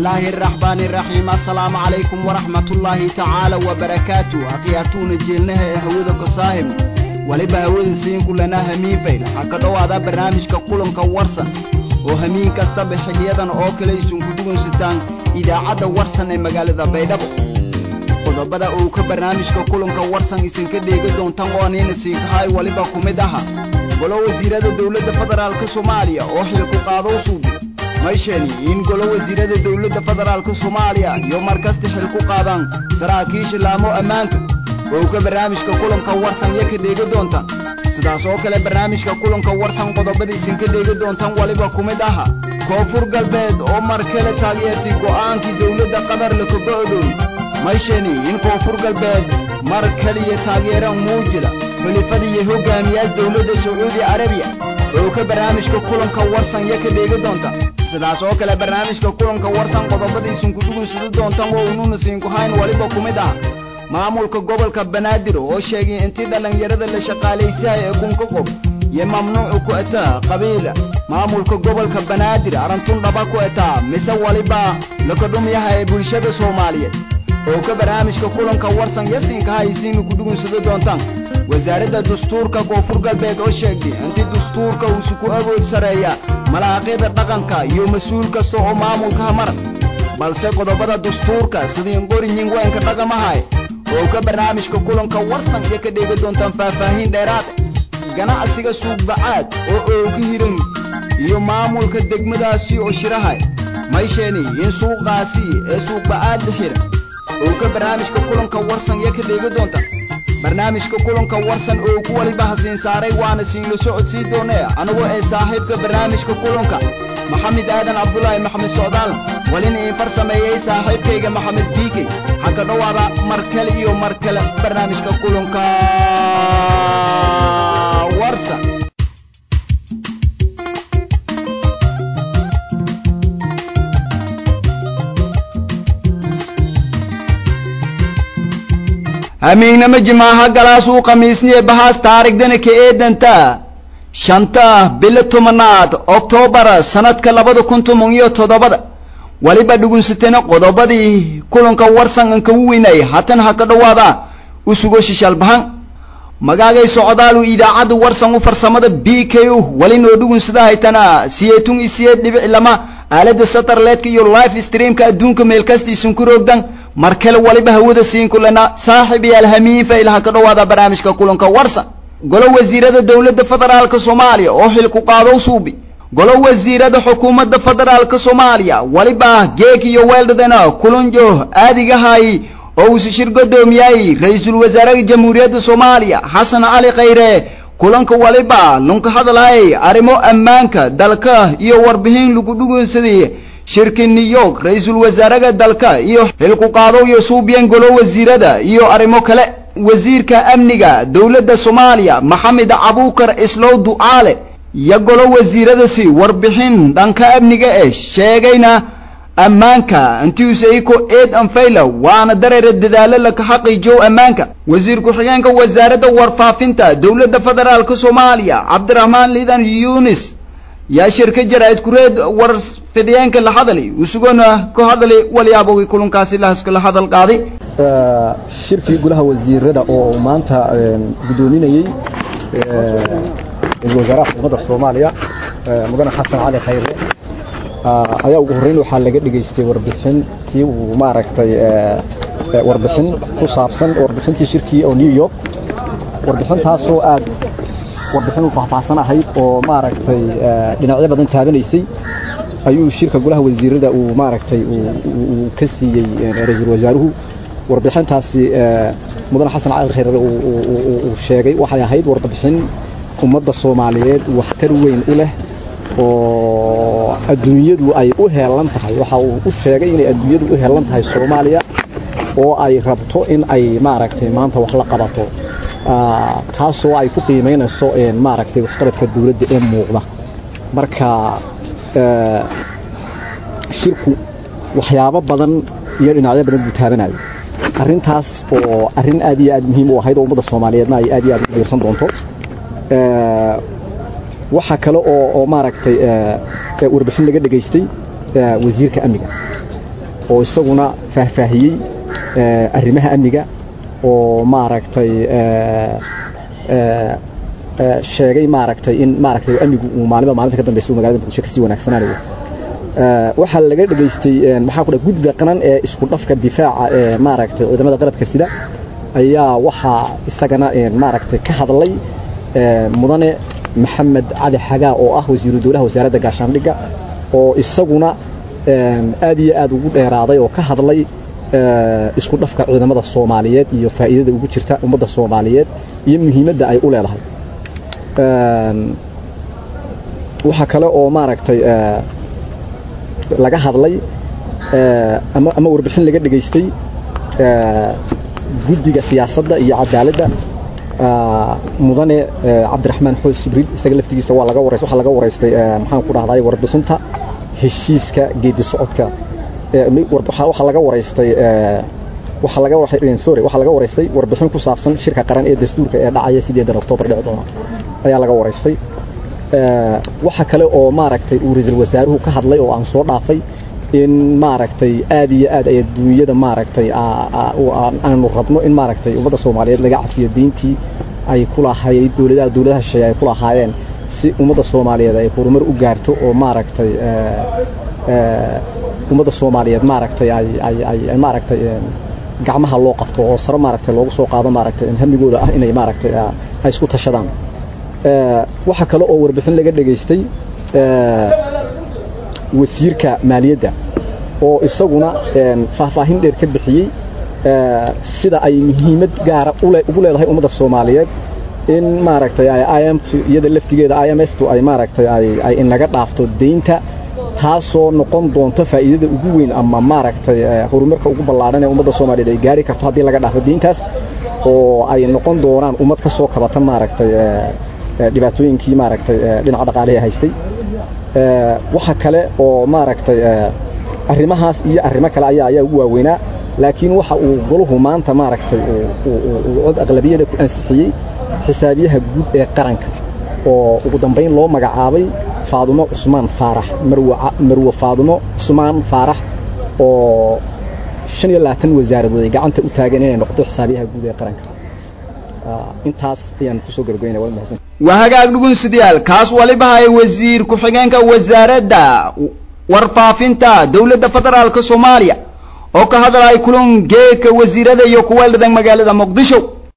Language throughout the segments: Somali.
الله الرحمن الرحيم السلام عليكم ورحمة الله تعالى وبركاته أخياتون جيلنها هودا كصاهم waliba hawada siin kulana hamiin fayl waxaa ka dhowaada barnaamijka kulanka warsan oo hamiin kastaba xiliyadan oo kale isunku dugunsataan idaacadda warsan ee magaalada baydhabo qodobada uu ka barnaamijka kulanka warsan isinka dheegi doontan oo anina siinkahay waliba ku mid aha golo wasiirada dowladda federaalka soomaaliya oo xilku qaadow suubi mayshani in golo wasiirada dowladda federaalka soomaaliya iyo markasta xil ku qaadaan saraakiisha laamo ammaanka oo ka barnaamijka kulanka warsan iyo ka dheegi doontaan sidaas oo kale barnaamijka kulanka warsan qodobadiisin ka dheegi doontaan waliba ku mid aha koonfur galbeed oo mar kale taageertay go'aankii dowladda qatar la kago'doon mayshani in koonfur galbeed mar kaliya taageeraan muujida xulifada iyo hogaamiyaas dowladda sacuudi carabiya oo ka barnaamijka kulanka warsan iyo ka dheegi doontaan sidaas oo kale barnaamijka kulanka warsan qodobadiisin ku dhugunsudi doontaan oo ununa siinkuhayn waliba ku mid ah maamulka gobolka banaadir oo sheegay intii dhallinyarada la shaqaalaysahay ee kunka qof iyo mamnuucu ku etaa qabiila maamulka gobolka banaadir arantun dhaba ku etaa mise waliba lakadhumyaha ee bulshada soomaaliyeed oo ka barnaamijka kulanka warsan yasinkaha isiina ku dhugunsado doontaan wasaaradda dastuurka koonfur galbeed oo sheegtay intii dastuurka uusu ku awood sareeya malaaqyada dhaqanka iyo mas-uul kasta oo maamulkaha mara balse qodobada dastuurka sidii qorinyin weynka dhaqamahay oo ka barnaamijka kulanka warsan iyo ka dheegi doontaan faahfaahin dheeraad ganacsiga suuqbacaad oo ooga hiran iyo maamulka degmadaasi oo shirahay maysheni in suuqaasi ee suuqbacaad la xira oo ka barnaamijka kulanka warsan iyo ka dheegi doontaan barnaamijka kulanka warsan oo ku waliba hasiin saaray waana siinla socodsii doonee anigoo ee saaxiibka barnaamijka kulanka maxamed aadan cabdulaahi maxamed socdaal walina iin far sameeyey saaxiibkayga maxamed diikey waxaa ka dhowaada mar kale iyo mar kale barnaamijka kulanka warsan hamiignama jimaaha galaasuu khamiisniye bahaas taarigdana ka eedanta shanta bilo tobanaad oktoobar sanadka labada kun toban iyo toddobada waliba dhugunsatena qodobadii kulanka warsan ankagu weynay hatan ha ka dhowaada u sugo shishaalbahan magaagay socdaalu idaacadda warsan u farsamada b k u walinoo dhugunsada haytana siyeetun isiyeed dhibic lama aalada satarleedka iyo life streamka adduunka meelkastiisun ku roogdan mar kale waliba hawada siin kulana saaxib iyo alhamiin fayl ha ka dhowaada barnaamijka kulanka warsan golo wasiirada dowladda federaalka soomaaliya oo xil ku qaadow suubi golo wasiirada xukuumadda federaalka soomaaliya waliba geeg iyo weeldhadana kulanjo aadigahay oo uusi shir godoomiyay ra-iisul wasaaraha jamhuuriyadda soomaaliya xasan cali khayre kulanka waliba lunka hadalhay arrimo ammaanka dalka iyo warbixin lagu dhugunsaday shirki new york ra-iisul wasaaraha dalka iyo xilku qaadow iyo suubiyan golo wasiirada iyo arrimo kale wasiirka amniga dowladda soomaaliya maxamed cabuukar islow ducaale iyo golo wasiiradasi warbixin dhanka amniga eh sheegayna ammaanka intiusayko eed anfayla waana dareera dadaalo laka xaqiijow ammaanka wasiir ku-xigeenka wasaaradda warfaafinta dowladda federaalka soomaaliya cabdiraxmaan liidan yunis yaa shirka jaraa'id kureed war fidiyeenka la hadali usugona ka hadali walyaabogii kulankaasi lahaskala hadal qaaday shirkii golaha wasiirada oo maanta guddoominayey ra-iisul wasaaraha xukuumadda soomaaliya mudane xasan cali khayre ayaa ugu horreyn waxaa laga dhegaystay warbixintii uu maaragtay warbixin ku saabsan warbixintii shirkii oo new york warbixintaasoo aad warbixin u faahfaahsan ahayd oo maaragtay dhinacyo badan taabanaysay ayuu shirka golaha wasiirada uu maaragtay uu ka siiyey ra-iisul wasaaruhu warbixintaasi mudane xasan cali khayre uu sheegay waxay ahayd warbixin ummadda soomaaliyeed waxtar weyn u leh oo adduunyadu ay u heelan tahay waxa uu u sheegay inay adduunyadu u heelan tahay soomaaliya oo ay rabto in ay maaragtay maanta wax la qabato taasoo ay ku qiimaynayso maaragtay waxqabadka dawladda ee muuqda marka shirku waxyaabo badan iyo dhinacyo badan buu taabanayo arrintaas oo arrin aad iyo aad muhiim u ahayd oo ummadda soomaaliyeedna ay aad iyo aad u diirsan doonto waxaa kale oo oo maaragtay warbixin laga dhegaystay wasiirka amniga oo isaguna faahfaahiyey arrimaha amniga oo maaragtay sheegay maaragtay in maaragtay amnigu uu maalinba maalinta ka dambaysa uu magaalada muqdisho kasii wanaagsanaanayo waxaa laga dhegaystay maxaa ku dhahay guddida qaran ee isku dhafka difaaca ee maaragtay ciidamada qalabka sida ayaa waxaa isagana maaragtay ka hadlay mudane maxamed cali xagaa oo ah wasiiru dowlaha wasaaradda gaashaandhigga oo isaguna aad iyo aad ugu dheeraaday oo ka hadlay isku dhafka ciidamada soomaaliyeed iyo faa'iidada ugu jirta ummadda soomaaliyeed iyo muhiimadda ay u leedahay waxaa kale oo maaragtay laga hadlay ama ama warbixin laga dhegaystay guddiga siyaasadda iyo cadaaladda mudane cabdiraxmaan xoos jibriil isaga laftigiisa waa laga warays waxaa laga waraystay maxaan ku dhahday warbixinta heshiiska geedi socodka waxaa laga waraystay waxaa laga sorry waxaa laga waraystay warbixin ku saabsan shirka qaran ee dastuurka ee dhacaya sideedan oktoobar dhici doona ayaa laga waraystay waxa kale oo maaragtay uu ra-iisul wasaaruhu ka hadlay oo aan soo dhaafay in maaragtay aad iyo aad ay adduunyada maaragtay aanu rabno in maaragtay ummadda soomaaliyeed laga cafiyo diintii ay ku lahayd dowladaha dowladaha shisheeye ay ku lahaayeen si ummadda soomaaliyeed ay horumar u gaarto oo maaragtay ummadda soomaaliyeed maaragtay ay ay ay ay maaragtay gacmaha loo qabto oo sare maaragtay loogu soo qaado maaragtay hamigooda ah inay maaragtay ay isku tashadaan waxa kale oo warbixin laga dhegaystay wasiirka maaliyadda oo isaguna faahfaahin dheer ka bixiyey sida ay muhiimad gaara ugu leedahay ummadda soomaaliyeed in maaragtay imtu iyada laftigeeda i m ftu ay maaragtay ay inaga dhaafto deynta taasoo noqon doonto faa'iidada ugu weyn ama maaragtay horumarka ugu ballaadhan ee ummadda soomaaliyeed ay gaari karto haddii laga dhaafo deyntaas oo ay noqon doonaan ummad ka soo kabata maaragtay dhibaatooyinkii maaragtay dhinaca dhaqaalihi haystay waxa kale oo maaragtay arrimahaas iyo arrimo kale ayaa ayaa ugu waaweynaa laakiin waxa uu goluhu maanta maaragtay uu cod aqlabiyada ku ansixiyey xisaabiyaha guud ee qaranka oo ugu dambayn loo magacaabay faadumo cusmaan faarax marwe faadumo cusmaan faarax oo shan iyo labaatan wasaaradood ay gacanta u taagan inay noqoto xisaabiyaha guud ee qaranka intaas ayaan kusoo gabagaynaya waa mahadsan waa hagaag dhugunsidayaal kaas waliba hay wasiir ku-xigeenka wasaaradda warfaafinta dowladda federaalka soomaaliya oo ka hadlay kulan geedka wasiirada iyo kuwa dhidan magaalada muqdisho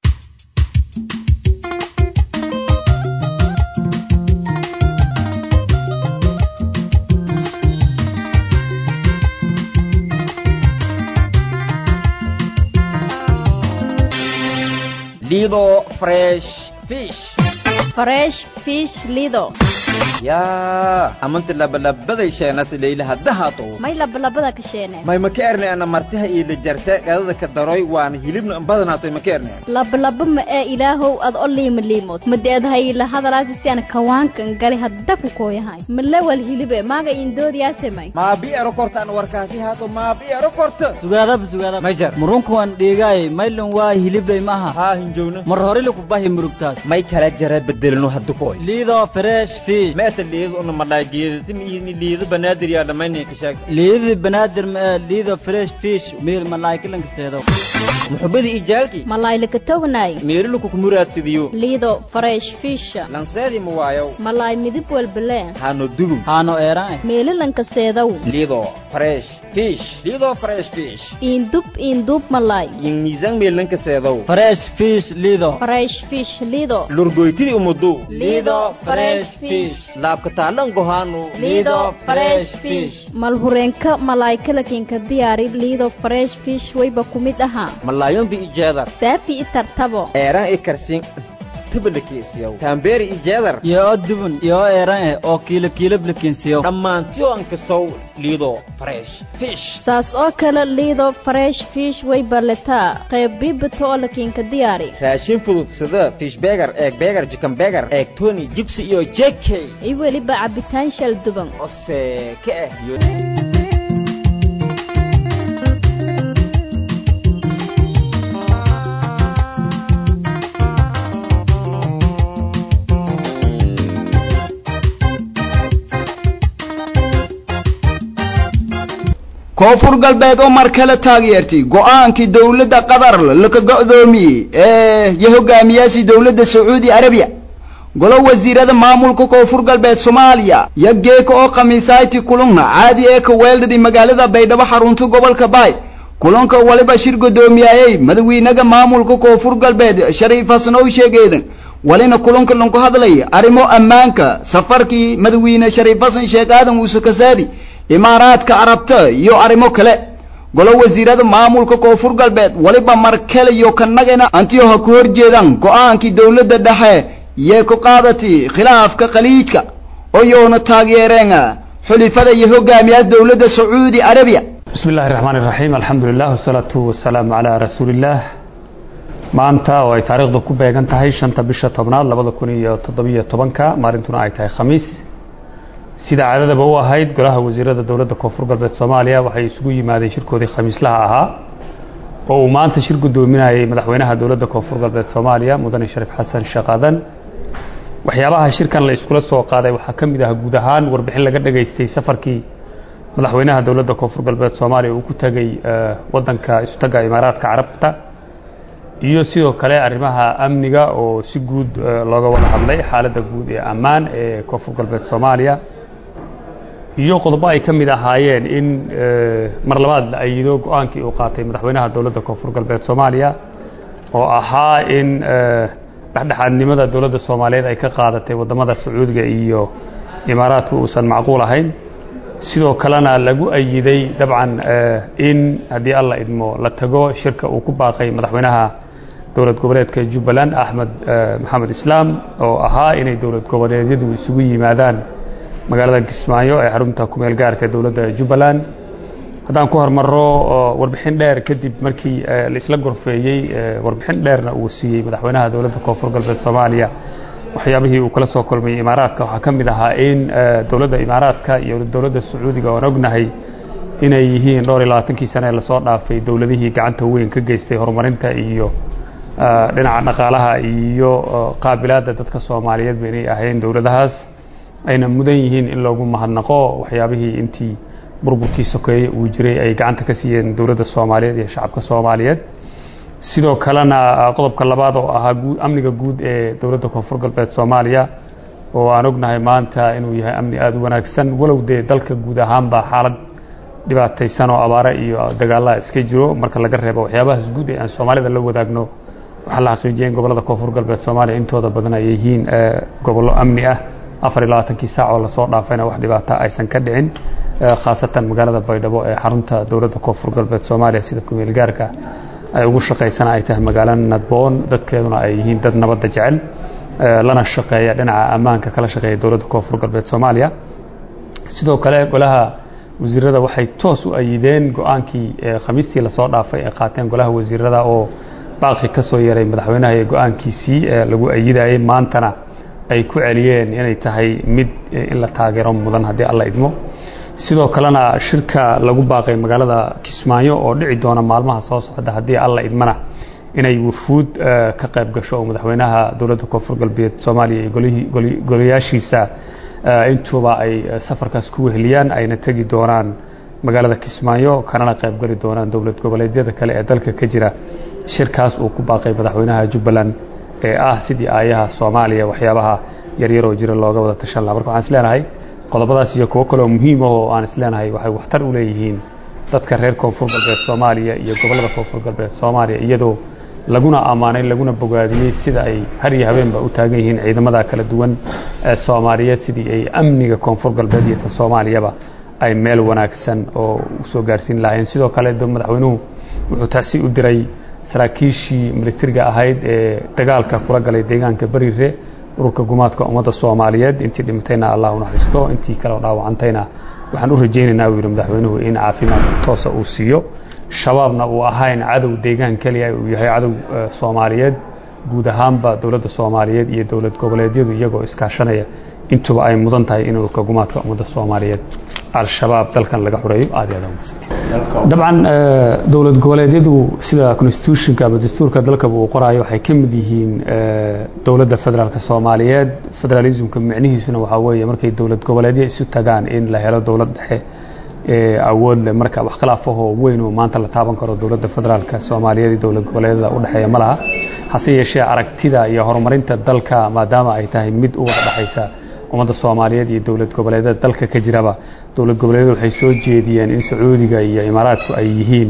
lido fresh fish fresh fish lido yaa amanti labalabaday sheenas leylaha dahato may labalabada ka sheene may maka erne ana martaha iyo la jarta gadada ka daroy waana hilibna badanaatoy maka erne labalaba ma ee ilaahow ad o liima liimood madeedhay la hadalaasi si aan kawaankan gali hadda ku kooyahay malawal hilibe maaga indoodiyaase may maabi ero korta an warkaasi haato maabi ero korta sugaadaba sugaadaba may jar murunkuwan dhiigaay maylun waa hilibley maaha haa hinjowna mar hore laku bahi murugtaas may kala jara bedelino hadda koy liido fresh fish meeta liido una madhaageeda timi liido banaadir yaa dhammayna ka sheeg liidii banaadir ma ee liido fresh fish meel malaakilanka seedo muxubadii ijaalki malaylaka tognaay meeriluku kumuraadsidiyo liido fresh fish lanseedii ma waayow malaay midib walbalee haano dugum haano eeraan meelilanka seedow liido fresh fish liido fresh fish iindub iindub malaay in miisaan meelanka seedow fresh fish liido fresh fish liido lurgoytidii umudu liido fresh fish laabka taalan gohaanu liido fresh fish malhureenka malaykalakinka diyaari liido fresh fish wayba ku mid ahaa malaayombi ijeedar saafi i tartabo eeraan i karsin tabalakeesiyow taambeeri ijeedar iyo oo dubun iyo oo eeran eh oo kiilo kiilo blakinsiyo dhammaantiyo ankasow liido fresh fish saas oo kale liido fresh fish wayba letaa qayb biibata oo lakinka diyaari raashin fudud sida fish beger eeg beger jikan beger eeg tony jibsi iyo jekey iyo weliba cabitaan shal duban ose ka ah iyo koonfur galbeed oo mar kale taageertay go-aankii dowladda qatar laka go-doomiyey ee iyo hogaamiyaashii dowladda sacuudi arabiya golo wasiirada maamulka koonfur galbeed soomaaliya iyo geeka oo khamiisayti kulunna caadi ee ka weeldhadi magaalada baydhabo xarunta gobolka baay kulanka waliba shir gudoomiyayey madawiinaga maamulka koonfur galbeed shariif xasan oo sheegeedan walina kulanka lanku hadlay arrimo ammaanka safarkii madawiine shariif xasan sheekh aadan muuse kasaadi imaaraadka carabta iyo arrimo kale golo wasiirada maamulka koonfur galbeed waliba mar kale iyo kanagana antiyo ha ku horjeedaan go-aankii dowladda dhexe yee ku qaadatay khilaafka khaliijka oyoona taageereen xulifada iyo hogaamiyaasha dowladda sacuudi arabiya بسم الله الرحمن الرحيم الحمد لله والصلاة والسلام على رسول الله maanta oo ay taariikhdu ku beegan tahay shanta bisha tobnaad labada kun iyo toddobiyo tobanka maalintuna ay tahay khamiis sida caadadaba u ahayd golaha wasiirada dowladda koonfur galbeed soomaaliya waxay isugu yimaadeen shirkoodii khamiislaha ahaa oo uu maanta shir gudoominayay madaxweynaha dowladda koonfur galbeed soomaaliya mudane shariif xasan sheekh aadan waxyaabaha shirkan la iskula soo qaaday waxaa ka mid ah guud ahaan warbixin laga dhageystay safarkii madaxweynaha dowladda koonfur galbeed soomaaliya uu ku tegey wadanka isutaga imaaraadka carabta iyo sidoo kale arrimaha amniga oo si guud looga wada hadlay xaaladda guud ee ammaan ee koonfur galbeed soomaaliya iyo qodobo ay ka mid ahaayeen in mar labaad la ayido go-aankii uu qaatay madaxweynaha dowladda koonfur galbeed soomaaliya oo ahaa in dhexdhexaadnimada dowladda soomaaliyeed ay ka qaadatay waddamada sacuudiga iyo imaaraadku uusan macquul ahayn sidoo kalena lagu ayiday dabcan in haddii alla idmo la tago shirka uu ku baaqay madaxweynaha dowlad goboleedka jubbaland axmed maxamed islaam oo ahaa inay dowlad goboleedyadu isugu yimaadaan magaalada kismaayo ee xarunta kumeel gaarka dowladda jubbaland haddaan ku hormaro warbixin dheer kadib markii la isla gorfeeyey warbixin dheerna uu siiyey madaxweynaha dowladda koonfur galbeed soomaaliya waxyaabihii uu kala soo kulmayey imaaraadka waxaa ka mid ahaa in dowladda imaaraadka iyo dowladda sacuudiga oan ognahay inay yihiin dhowr iyo labaatankii sane ee lasoo dhaafay dowladihii gacanta weyn ka geystay horumarinta iyo dhinaca dhaqaalaha iyo qaabilaadda dadka soomaaliyeedba inay ahayn dowladahaas ayna mudan yihiin in loogu mahadnaqo waxyaabihii intii burburkii sokeeye uu jiray ay gacanta ka siiyeen dowladda soomaaliyeed iyo shacabka soomaaliyeed sidoo kalena qodobka labaad oo ahaa amniga guud ee dowladda koonfur galbeed soomaaliya oo aan ognahay maanta inuu yahay amni aada u wanaagsan walow dee dalka guud ahaanba xaalad dhibaataysan oo abaare iyo dagaalaha iska jiro marka laga reebo waxyaabahaas guud ee aan soomaalida la wadaagno waxaa la xaqiijiyay in gobollada koonfur galbeed soomaaliya intooda badan ay yihiin gobollo amni ah afar iyo labaatankii saac oo lasoo dhaafayna wax dhibaata aysan ka dhicin khaasatan magaalada baydhabo ee xarunta dowladda koonfur galbeed soomaaliya sida kumeel gaarka ay ugu shaqaysana ay tahay magaalo nadboon dadkeeduna ay yihiin dad nabadda jecel lana shaqeeya dhinaca ammaanka kala shaqeeya dowladda koonfur galbeed soomaaliya sidoo kale golaha wasiirada waxay toos u ayideen go-aankii khamiistii lasoo dhaafay ay qaateen golaha wasiirada oo baaqi ka soo yeeray madaxweynaha ee go-aankiisii lagu ayidayay maantana ay ku celiyeen inay tahay mid in la taageero mudan haddii alla idmo sidoo kalena shirka lagu baaqay magaalada kismaayo oo dhici doona maalmaha soo socda haddii alla idmana inay wufuud ka qayb gasho oo madaxweynaha dowladda koonfur galbeed soomaaliya iyo golayaashiisa intuuba ay safarkaas ku weheliyaan ayna tegi doonaan magaalada kismaayo kanana qayb gali doonaan dowlad goboleedyada kale ee dalka ka jira shirkaas uu ku baaqay madaxweynaha jubbaland ee ah sidii aayaha soomaaliya waxyaabaha yaryaroo jira looga wada tashan laha marka waxaan isleenahay qodobadaas iyo kuwo kaleoo muhiim ah oo aan isleenahay waxay waxtar u leeyihiin dadka reer koonfur galbeed soomaaliya iyo gobollada koonfur galbeed soomaaliya iyadoo laguna ammaanay laguna bogaadiyey sida ay har iyo habeenba u taagan yihiin ciidamada kala duwan ee soomaaliyeed sidii ay amniga koonfur galbeed iyo ta soomaaliyaba ay meel wanaagsan oo usoo gaarsiin lahaayeen sidoo kale madaxweynuhu wuxuu taasi u diray saraakiishii militariga ahayd ee dagaalka kula galay deegaanka bariire ururka gumaadka ummadda soomaaliyeed intii dhimatayna allah u naxariisto intii kale dhaawacantayna waxaan u rajaynaynaa uu yidhi madaxweynuhu in caafimaad toosa uu siiyo shabaabna uu ahayn cadow deegaan keliya uu yahay cadow soomaaliyeed guud ahaanba dowladda soomaaliyeed iyo dowlad goboleedyadu iyagoo iskaashanaya intuba ay mudan tahay in ururka gumaadka ummadda soomaaliyeed al-shabaab dalkan laga xureeyo aad iyo aad umadsantay dabcan dowlad goboleedyadu sida constitutionka ama dastuurka dalkaba uu qoraayo waxay ka mid yihiin dowladda federaalka soomaaliyeed federalismka micnihiisuna waxaa weeye markay dowlad goboleedyo isu tagaan in la helo dowlad dhexe awood leh marka wax khilaafahoo weyn oo maanta la taaban karo dowladda federaalka soomaaliyeed iyo dowlad goboleedyada u dhexeeya ma laha hase yeeshee aragtida iyo horumarinta dalka maadaama ay tahay mid u wada dhexaysa ummadda soomaaliyeed iyo dowlad goboleedyada dalka ka jiraba dowlad goboleedyada waxay soo jeediyeen in sacuudiga iyo imaaraadku ay yihiin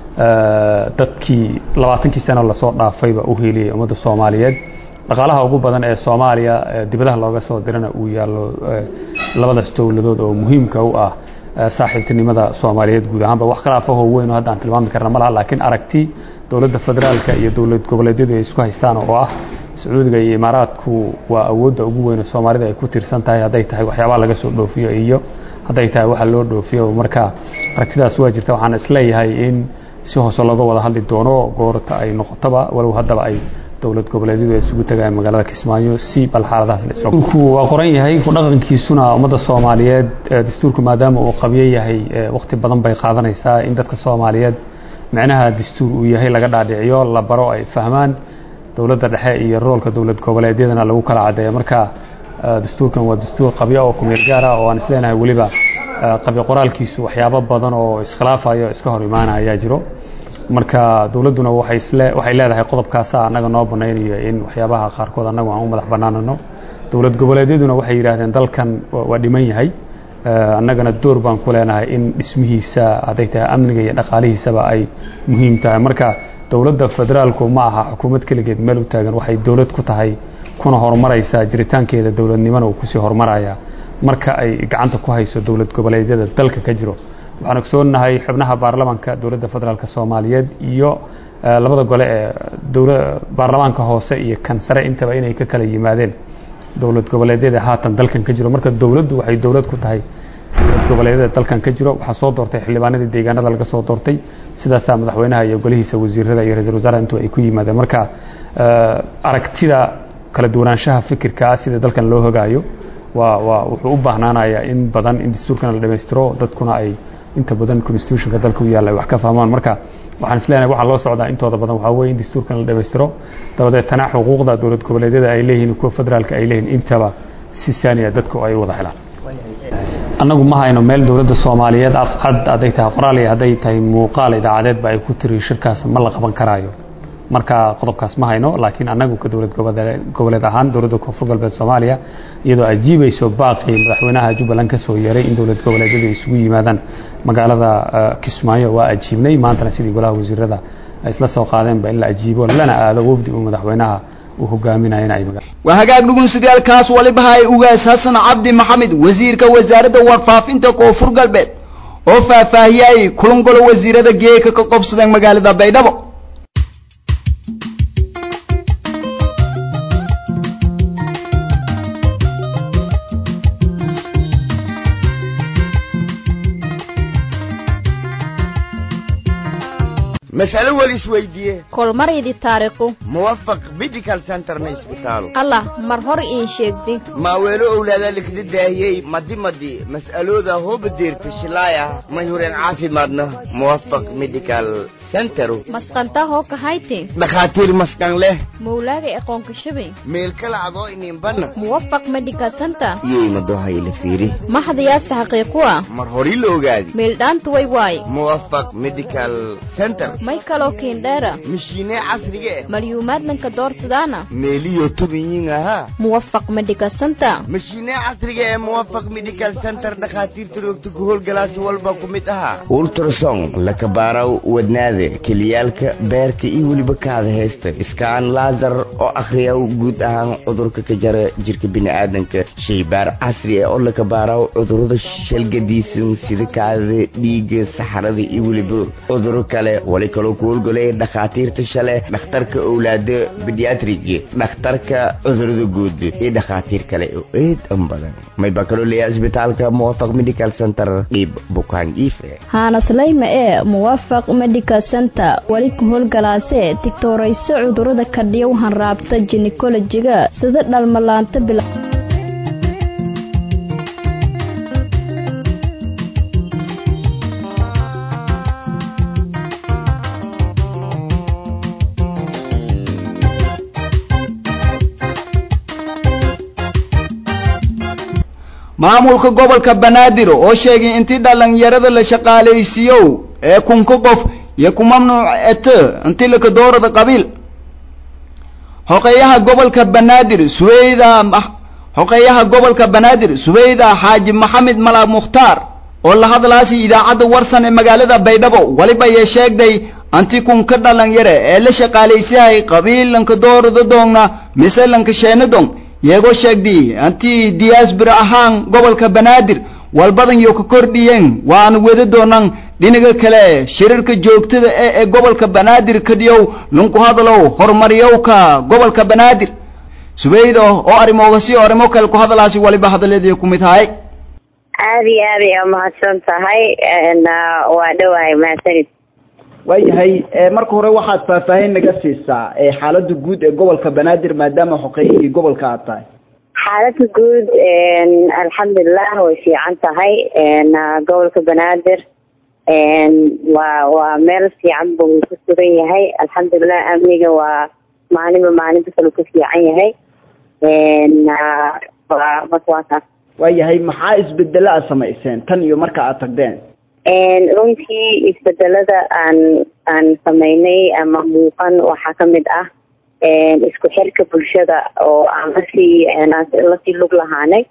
dadkii labaatankii sano lasoo dhaafayba u hiiliyey ummadda soomaaliyeed dhaqaalaha ugu badan ee soomaaliya dibadaha looga soo dirana uu yaallo labadaas dowladood oo muhiimka u ah saaxiibtinimada soomaaliyeed guud ahaanba wax khilaafahoo weyn oo hadda aan tilmaami karna ma laha laakiin aragti dowladda federaalka iyo dowlad goboleedyadu ay isku haystaan oo ah sacuudiga iyo imaaraadku waa awoodda ugu weyn oo soomaalida ay ku tirsan tahay hadday tahay waxyaabaha laga soo dhoofiyo iyo hadday tahay waxa loo dhoofiyo marka aragtidaas waa jirta waxaan isleeyahay in si hoose looga wada hadli doono goorta ay noqotaba walow haddaba ay dowlad goboleedyadu ay isugu tagayaan magaalada kismaayo si bal xaaladahaas la isku waa qoran yahay ku dhaqankiisuna ummadda soomaaliyeed dastuurku maadaama uu qabyo yahay waqti badan bay qaadanaysaa in dadka soomaaliyeed micnaha dastuur uu yahay laga dhaadhiciyo la baro ay fahmaan dowladda dhexe iyo roolka dowlad goboleedyadana lagu kala caddeeya marka dastuurkan waa dastuur qabyo oo kumeel gaar ah oo aan isleenahay weliba qabyo qoraalkiisu waxyaabo badan oo iskhilaafayo iska hor imaana ayaa jiro marka dowladduna waxay isle waxay leedahay qodobkaasa annaga noo banaynayo in waxyaabaha qaarkood annagu aan u madax bannaanano dowlad goboleedyaduna waxay yidhaahdeen dalkan waa dhiman yahay annagana door baan ku leenahay in dhismihiisa hadday tahay amniga iyo dhaqaalihiisaba ay muhiim tahay marka dowladda federaalku ma aha xukuumad keligeed meel u taagan waxay dowlad ku tahay kuna horumaraysaa jiritaankeeda dowladnimana uu kusii horumaraya marka ay gacanta ku hayso dowlad goboleedyada dalka ka jiro waxaan ogsoonahay xubnaha baarlamaanka dowladda federaalk soomaaliyeed iyo labada gole ee baarlamaanka hoose iyo kan sare intaba inay ka kala yimaadeen dowlad goboleedyada haatan dalkan ka jiro marka dowladdu waxay dowlad ku tahay dowlad goboleedyada dalkan ka jiro waxaa soo doortay xildhibaanadii deegaanada laga soo doortay sidaasaa madaxweynaha iyo golihiisa wasiirada iyo ra-isul wasaaraha intu ay ku yimaadeen marka aragtida kala duwanaanshaha fikirka ah sida dalkan loo hogaayo waa waa wuxuu u baahnaanayaa in badan in dastuurkana la dhammaystiro dadkuna ay inta badan constitutionka dalka u yaalla ay wax ka fahmaan marka waxaan isleenahay waxaa loo socdaa intooda badan waxaa weye in dastuurkan la dhammaystiro dabadeetana xuquuqda dowlad goboleedyada ay leeyihiin kuwa federaalka ay leeyihiin intaba si saaniya dadku ay u wada helaan annagu ma hayno meel dowladda soomaaliyeed afcad hadday tahay qoraal iyo hadday tahay muuqaal idaacadeedba ay ku tiri shirkaas ma la qaban karaayo marka qodobkaas ma hayno laakiin annagu ka dowlad goboleed ahaan dowladda koonfur galbeed soomaaliya iyadoo ajiibayso baaqii madaxweynaha jubbaland ka soo yeeray in dowlad goboleedyadu ay isugu yimaadaan magaalada kismaayo waa ajiibnay maantana sidii golaha wasiirada ay isla soo qaadeenba in la ajiibo lana aado wafdi uu madaxweynaha uu hogaaminayana ay waa hagaag dhugunsidaalkaas waliba hay ugaas xasan cabdi maxamed wasiirka wasaaradda warfaafinta koonfur galbeed oo faahfaahiyay kulan golo wasiirada geeka ka qobsadeen magaalada baydhabo mas'alo wal isweydiiye kolmaryadi taariikhu muwafaq medical center ma isbitaalo allah mar hor iin sheegdi maaweelo owlaada likda daahiyey madi madi mas'alooda hooba deerta shilaaya may hureen caafimaadna muwafaq medical centero masqantaa hoo kahayti dhakhaatiir maskan leh mawlaaga aqoonka shabay meel kala adoo ininbanna muwafaq medical center iyoymadohayla fiiri maxdayaase xaqiiqu ah mar hori la ogaadi meeldhaantu way waay muwafaq medical center may kaloo kiindheera mishiinee casriga eh malyuumaadnanka doorsadaana meeliyo tubiyiin ahaa muwafaq medical center mashiinee casriga ee muwafaq medical center dhakhaatiirta roogta ku howlgalaasi walba ku mid ahaa ultrason lakabaaraw wadnaada keliyaalka beerka iyo weliba kaada heesta iskaan laasar oo akhriyaw guud ahaan cudurka ka jara jirka bini'aadanka shaybaar casri ah oo lakabaaraw cudurrada shalgadiisan sida kaadada dhiigga saxarada iyo weliba cuduro kale wali kaloo ku howlgalaya dhakhaatiirta shale dhakhtarka owlaada bediatriga dhakhtarka cudurada guud iyo dhakhaatiir kale oo aad an badan mayba kaloo leeyahay isbitaalka muwafaq medical center dhiib bukaan iife haanaslayma ee muwafaq medical center weli ka howlgalaasee tigtoorayso cudurada kadhiyow hanraabta jinekolojiga sida dhalmalaanta bila maamulka gobolka banaadir oo sheegay intii dhallinyarada la shaqaalaysiiyo ee kunka qof iyo ku mamnuuc ete intii laka doorada qabiil hoqeeyaha gobolka banaadir suweyda hoqeeyaha gobolka banaadir suweyda xaaji maxamed malaab mukhtaar oo la hadlaasi idaacadda warsan ee magaalada baydhabo weliba yee sheegday anti kunka dhalinyare ee la shaqaalaysahay qabiil lanka doorada doonna mise lanka sheenadon yeegoo sheegday anti diyaasbir ahaan gobolka banaadir walbadan yo ka kordhiyeen waana wada doonaan dhinaga kale shirarka joogtada ee ee gobolka banaadir kadhiyow ninku hadalow horumaryowka gobolka banaadir subeydo oo arrimooga arrimo kale ku hadalaasi waliba hadaleedii ku mid tahay aada iyo aad ay umahadsan tahay waa dhowahay mahadsanid waayahay marka hore waxaad faahfaahin naga siisaa xaalada guud ee gobolka banaadir maadaama xoqeeyihii gobolka aad tahay xaalada guud alxamdulilah way fiican tahay gobolka banaadir waa waa meel fiican buu ku sugan yahay alxamdulilah amniga waa maalinba maalinta kale ku fiican yahay marka waa taas waayahay maxaa isbedelo aad samayseen tan iyo marka aad tagdeen runtii isbedelada aan aan sameynay ama muuqan waxaa kamid ah isku xirka bulshada oo aan lasii lasii lug lahaanay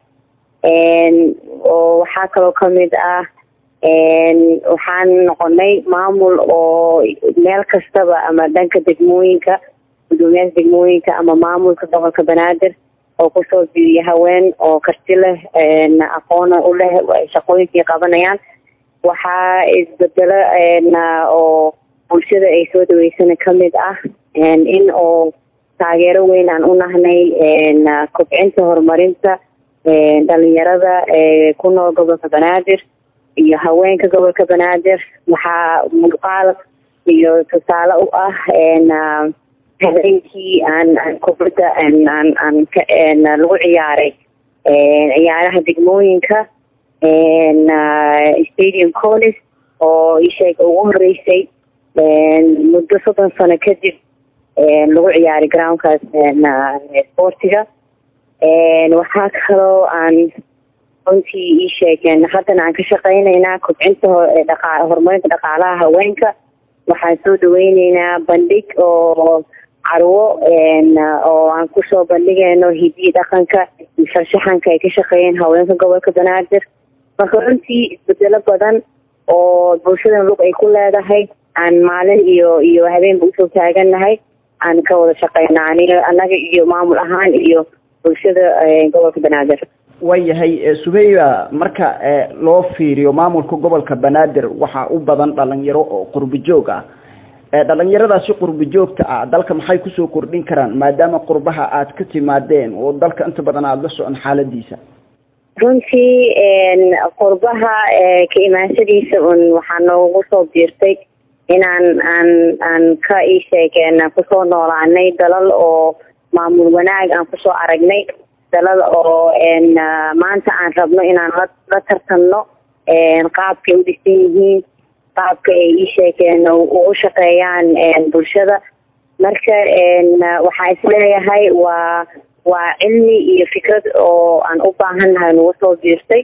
oo waxaa kaloo kamid ah waxaan noqonay maamul oo meel kastaba ama dhanka degmooyinka gudoomiyaasha degmooyinka ama maamulka gobolka banaadir oo kusoo biiriya haween oo karti leh aqoona u leh shaqooyinkii qabanayaan waxaa isbedelo oo bulshada ay soo dhaweysana kamid ah in oo taageero weyn aan u nahnay kobcinta horumarinta dhalinyarada ku nool gobolka banaadir iyo haweenka gobolka banaadir waxaa muuqaal iyo tusaale u ah habeenkii aan aan kubadda aan aan lagu ciyaaray ciyaaraha degmooyinka stadium collis oo isheega ugu horeysay muddo soddon sano kadib lagu ciyaaray groundkaas sportiga waxaa kaloo aan runtii ii sheegeen haddana aan ka shaqeyneynaa kobcinta dhaqa horumarinta dhaqaalaha haweenka waxaan soo dhaweyneynaa bandhig oo carwo oo aan kusoo bandhigayno hidiyi dhaqanka iyo farshaxanka ay ka shaqeeyeen haweenka gobolka banaadir marka runtii isbedelo badan oo bulshadan lug ay ku leedahay aan maalin iyo iyo habeenba usoo taagannahay aan ka wada shaqeyna aniga annaga iyo maamul ahaan iyo bulshada gobolka banaadir waayahay subeya marka loo fiiriyo maamulka gobolka banaadir waxaa u badan dhalinyaro oo qurbi joog ah dhalinyaradaasi qurbi joogta ah dalka maxay kusoo kordhin karaan maadaama qurbaha aad ka timaadeen oo dalka inta badan aada la socon xaaladiisa runtii qurbaha ka imaanshadiisa un waxaa noogu soo biirtay inaan aan aan ka ii sheegeen kusoo noolaanay dalal oo maamul wanaag aan kusoo aragnay dalal oo maanta aan rabno inaan la la tartanno qaabkay u dhisan yihiin qaabka ay ii sheegeen ugu shaqeeyaan bulshada marka waxaa isleeyahay waa waa cilmi iyo fikrad oo aan u baahannahay nagu soo biirtay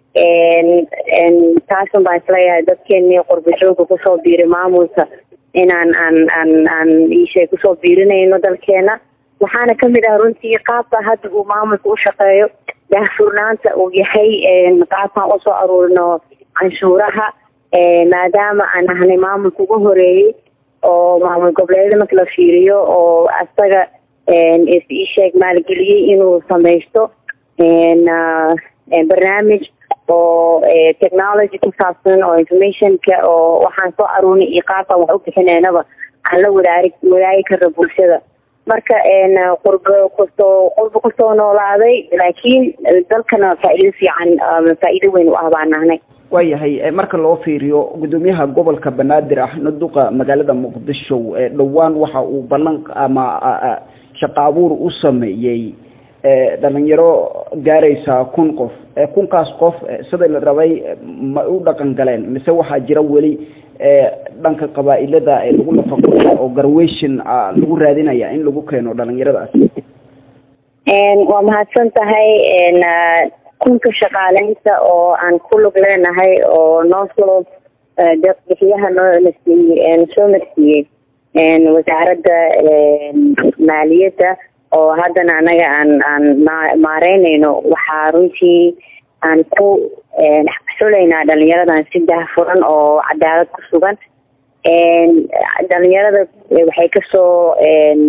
taasun baan isleeyahay dadkeenii qurba jooga kusoo biiray maamulka inaan aan aan aan iisheeg kusoo biirinayno dalkeena waxaana kamid ah runtii qaabka hadda uu maamulka u shaqeeyo daahfurnaanta uu yahay qaabkaan usoo aruurino canshuuraha maadaama aan ahnay maamulka ugu horeeyey oo maamul goboleedyada marka la fiiriyo oo asaga isheeg maalgeliyey inuu samaysto barnaamij oo technology ku saabsan oo informationka oo waxaan soo aruurnay iyo qaabkaan wax u bixineynaba aan la wadaari wadaagi karno bulshada marka qurba kusoo qurba kusoo noolaaday laakiin dalkana faa-iido fiican faa-iido weyn u ah baan nahnay waayahay marka loo fiiriyo gudoomiyaha gobolka banaadir ah naduqa magaalada muqdisho dhowaan waxa uu ballan ama shaqa abuur u sameeyey dhalinyaro gaaraysa kun qof kunkaas qof sida la rabay ma u dhaqan galeen mise waxaa jira weli dhanka qabaa-ilada lagu nafaqoya oo garwation lagu raadinaya in lagu keeno dhalinyaradaas waa mahadsan tahay kunka shaqaaleynta oo aan ku lug leenahay oo noo soo deeqbixiyaha noo nasiiyey soo marsiiyey wasaaradda maaliyadda oo haddana anaga aan aan maareynayno waxaa runtii aan ku xulaynaa dhalinyaradan si daahfuran oo cadaalad ku sugan dhalinyarada waxay kasoo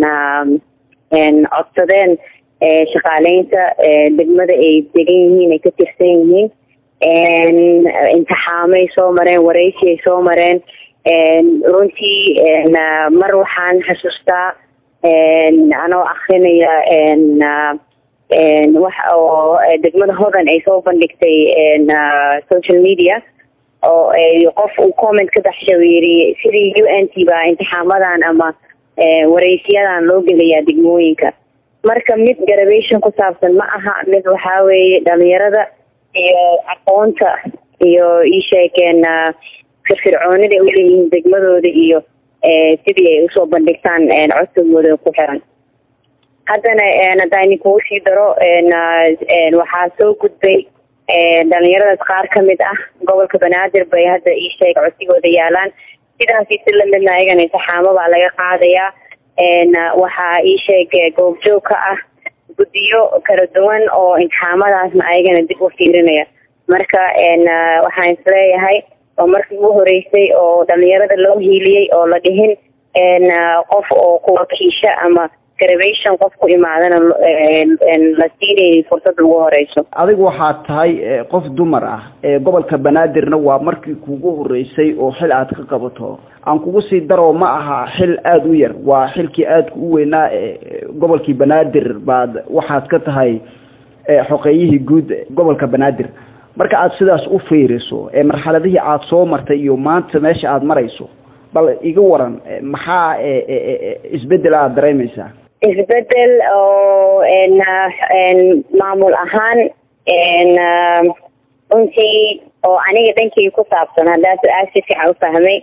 codsadeen shaqaaleynta degmada ay degan yihiin ay ka tirsan yihiin imtixaamay soo mareen wareysi ay soo mareen runtii mar waxaan xasuustaa anoo akrinaya wax oo degmada hodan ay soo bandhigtay social media oo qof uu comment ka baxsha yiri sidii u n t baa imtixaamadan ama wareysiyadan loo gelayaa degmooyinka marka mid garabation ku saabsan ma aha mid waxaa weeye dhalinyarada iyo aqoonta iyo iisheegeen firfircoonida ay uleeyihiin degmadooda iyo sidii ay usoo bandhigtaan codsigooda ku xiran haddana haddaan kugu sii daro waxaa soo gudbay dhalinyaradaas qaar kamid ah gobolka banaadir bay hadda iisheeg codsigooda yaalaan sidaasi si lamidna ayagana imtixaamo baa laga qaadayaa waxaa iisheeg goobjoog ka ah guddiyo kala duwan oo imtixaamadaasna ayagana dib u fiirinaya marka waxaan isleeyahay oo markii ugu horeysay oo dhalinyarada loo hiiliyey oo la dhihin qof oo kuwakiisha ama garabation qof ku imaadana la siinaynin fursad ugu horeyso adigu waxaad tahay qof dumar ah gobolka banaadirna waa markii kugu horeysay oo xil aad ka qabato aan kugu sii daro ma aha xil aada u yar waa xilkii aadka u weynaa gobolkii banaadir baad waxaad ka tahay xoqeeyihii guud gobolka banaadir marka aad sidaas u fiiriso marxaladihii aad soo martay iyo maanta meesha aad marayso bal iga waran maxaa isbedel aad dareemaysaa isbedel oo maamul ahaan runtii oo aniga dhankii ku saabsan haddaa su-aal si fiican ufahmay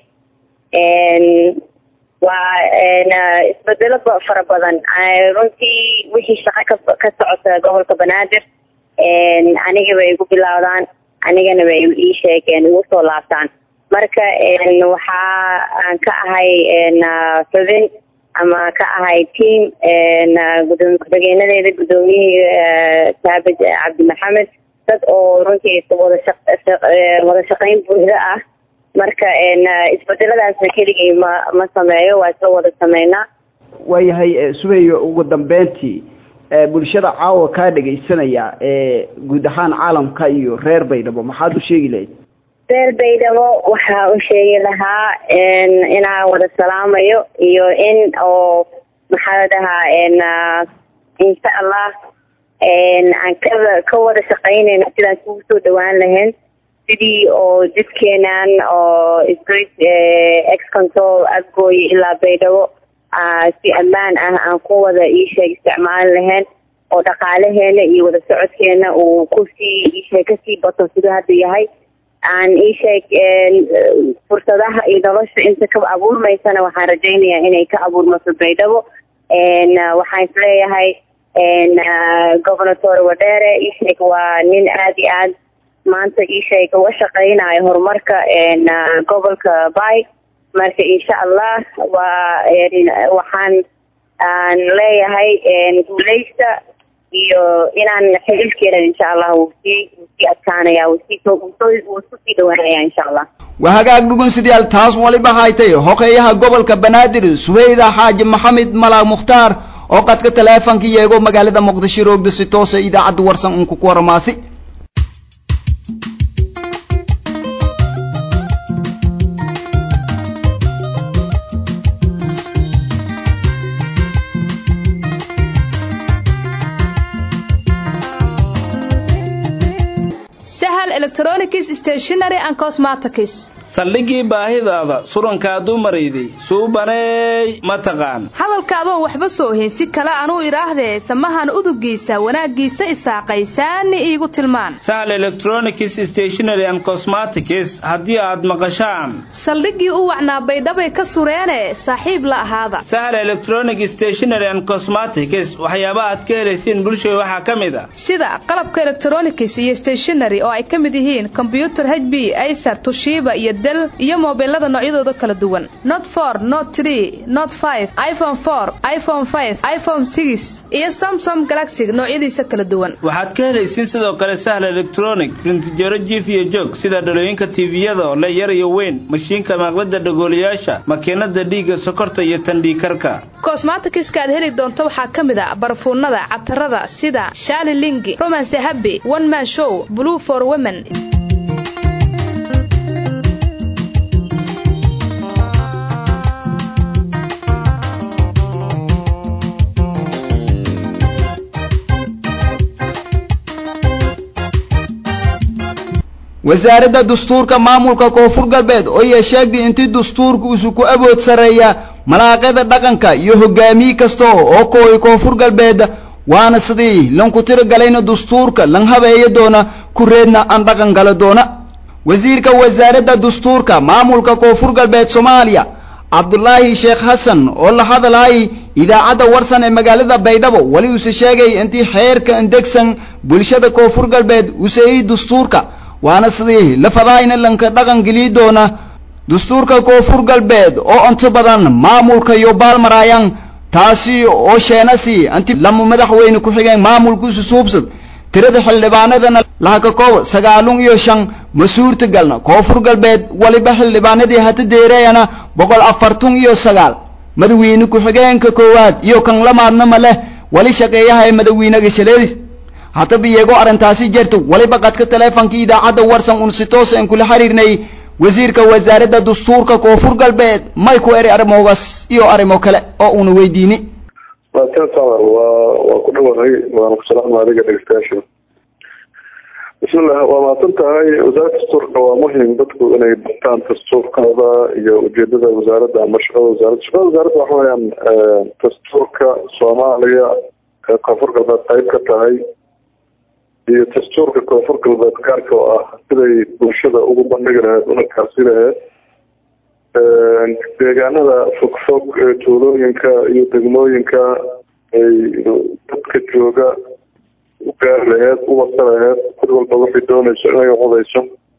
waa isbedelo fara badan runtii wixii shaqo ka ka socota gobolka banaadir aniga bay igu bilowdaan anigana bay ii sheegeen igu soo laabtaan marka waxa aan ka ahay xubin ama ka ahay team gudoomiye ku-xigeenadeeda gudoomiyihii saabid cabdi maxamed dad oo runtii wada wada shaqeyn buuxda ah marka isbedeladaasna keligay ma ma sameeyo waa isla wada sameynaa waayahay subayo ugu dambeyntii bulshada caawa kaa dhegaysanaya guud ahaan caalamka iyo reer baydhabo maxaad u sheegi lahayd reer baydhabo waxaa u sheegi lahaa inaan wada salaamayo iyo in oo maxaa la dhahaa insha allah aan ka ka wada shaqeynayno sidaan kugu soo dhawaan lahayn sidii oo jidkeenan oo street ex control adgooy ilaa baydhabo si ammaan ah aan ku wada iisheeg isticmaali lahayn oo dhaqaalaheena iyo wada socodkeena uu kusii iisheeg kasii bato siduu hadda yahay aan iisheeg fursadaha iyo nolosha inta ka abuurmaysana waxaan rajaynayaa inay ka abuurmato baydhabo waxaan isleeyahay governator wadheere iisheeg waa nin aada iyo aad maanta iisheeg uga shaqeynayo horumarka gobolka bay marka insha allah waa waxaan aan leeyahay guuleysta iyo inaan xililkeena insha allah wuu sii wuu sii adkaanaya wuu sii wuu isku sii dhawaanaya insha allah waa hagaag dhugunsidayaal taas waliba haytay hoqeeyaha gobolka banaadir subeyda xaaji maxamed malaag mukhtaar oo qadka taleefonka yeego magaalada muqdisho roogda si toosa idaacadda warsan unku ku waramaasi sahal electronics stationery and cosmetics saldhigii baahidaada surankaaduu marayday suubaneey ma taqaan hadalkaadoon waxba soo hayn si kale anuu idhaahdee samahan udugiisa wanaaggiisa isaaqay saani iigu tilmaan sahal electronics stationary and cosmetics haddii aad maqashaan saldhiggii u wacnaa baydhabay ka sureene saaxiib la ahaada sahal electronic stationary and cosmetics waxyaabaha aad ka helaysiin bulshada waxaa ka mid a sida qalabka electronics iyo stationary oo ay ka mid yihiin kombyutar h b acer tushiiba iyo del iyo moobilada noocyadooda kala duwan not for not tree not five iphone for iphone five iphone six iyo samsom galaxy noocyadiisa kala duwan waxaad ka helaysiin sidoo kale sahal electronic rintijaro jiif iyo joog sida dhalooyinka tiiviyada oo le yar iyo weyn mashiinka maaqlada dhagoolayaasha makiinada dhiigga sokorta iyo tandhiikarka kosmatikiska aad heli doonto waxaa ka mid a barfuunada catarada sida shaali lingi romance habi one man show blue for women wasaaradda dastuurka maamulka koonfur galbeed oo iyo sheegtay intii dastuurka isu ku abood sareeya malaaqyada dhaqanka iyo hogaamiye kasta oo kooy koonfur galbeed waana sidii lanku tiro galayna dastuurka lan habeeya doona kureedna aan dhaqan gala doona wasiirka wasaaradda dastuurka maamulka koonfur galbeed soomaaliya cabdulaahi sheekh xasan oo la hadalay idaacadda warsan ee magaalada baydhabo weli uuse sheegay intii xeerka indegsan bulshada koonfur galbeed useeyey dastuurka waana sidii lafadaayna lanka dhaqan geliyi doona dastuurka koonfur galbeed oo inta badan maamulka iyo baalmaraayaan taasi oo sheenasi inti lama madaxweyne ku-xigeen maamulkiisu suubsad tirada xildhibaanadana lahaka koob sagaalun iyo shan ma suurtagalna koonfur galbeed waliba xildhibaanadii hata deereeyana boqol afartun iyo sagaal madaxweyne ku-xigeenka koowaad iyo kan lamaadna ma leh wali shaqeeyaha ee madaxweynaga shaleedis haddaba iyagoo arrintaasi jirta waliba qadka taleefonkii idaacadda warsan un si toosa aan kula xiriirnay wasiirka wasaaradda dastuurka koonfur galbeed may ku eri arrimogaas iyo arrimo kale oo una weydiini maasan samar waa waa ku dhawahay waana ku salaama adiga dhegeystayaasha bismillah waa mahadsan tahay wasaaradda dastuurka waa muhim dadku inay bartaan dastuurkooda iyo ujeedada wasaaradda ama shaqada wasaaradda shaqada wasaaradda waxa weeyaan dastuurka soomaaliya ee koonfur galbeed qayb ka tahay iyo dastuurka koonfur galbeed gaarka oo ah siday bulshada ugu bandhigi lahayd una kaasi lahayd deegaanada fogfog ee tuulooyinka iyo degmooyinka ay dadka jooga u gaari laheyd u wasa laheyd cid walba waxay doonayso inay codayso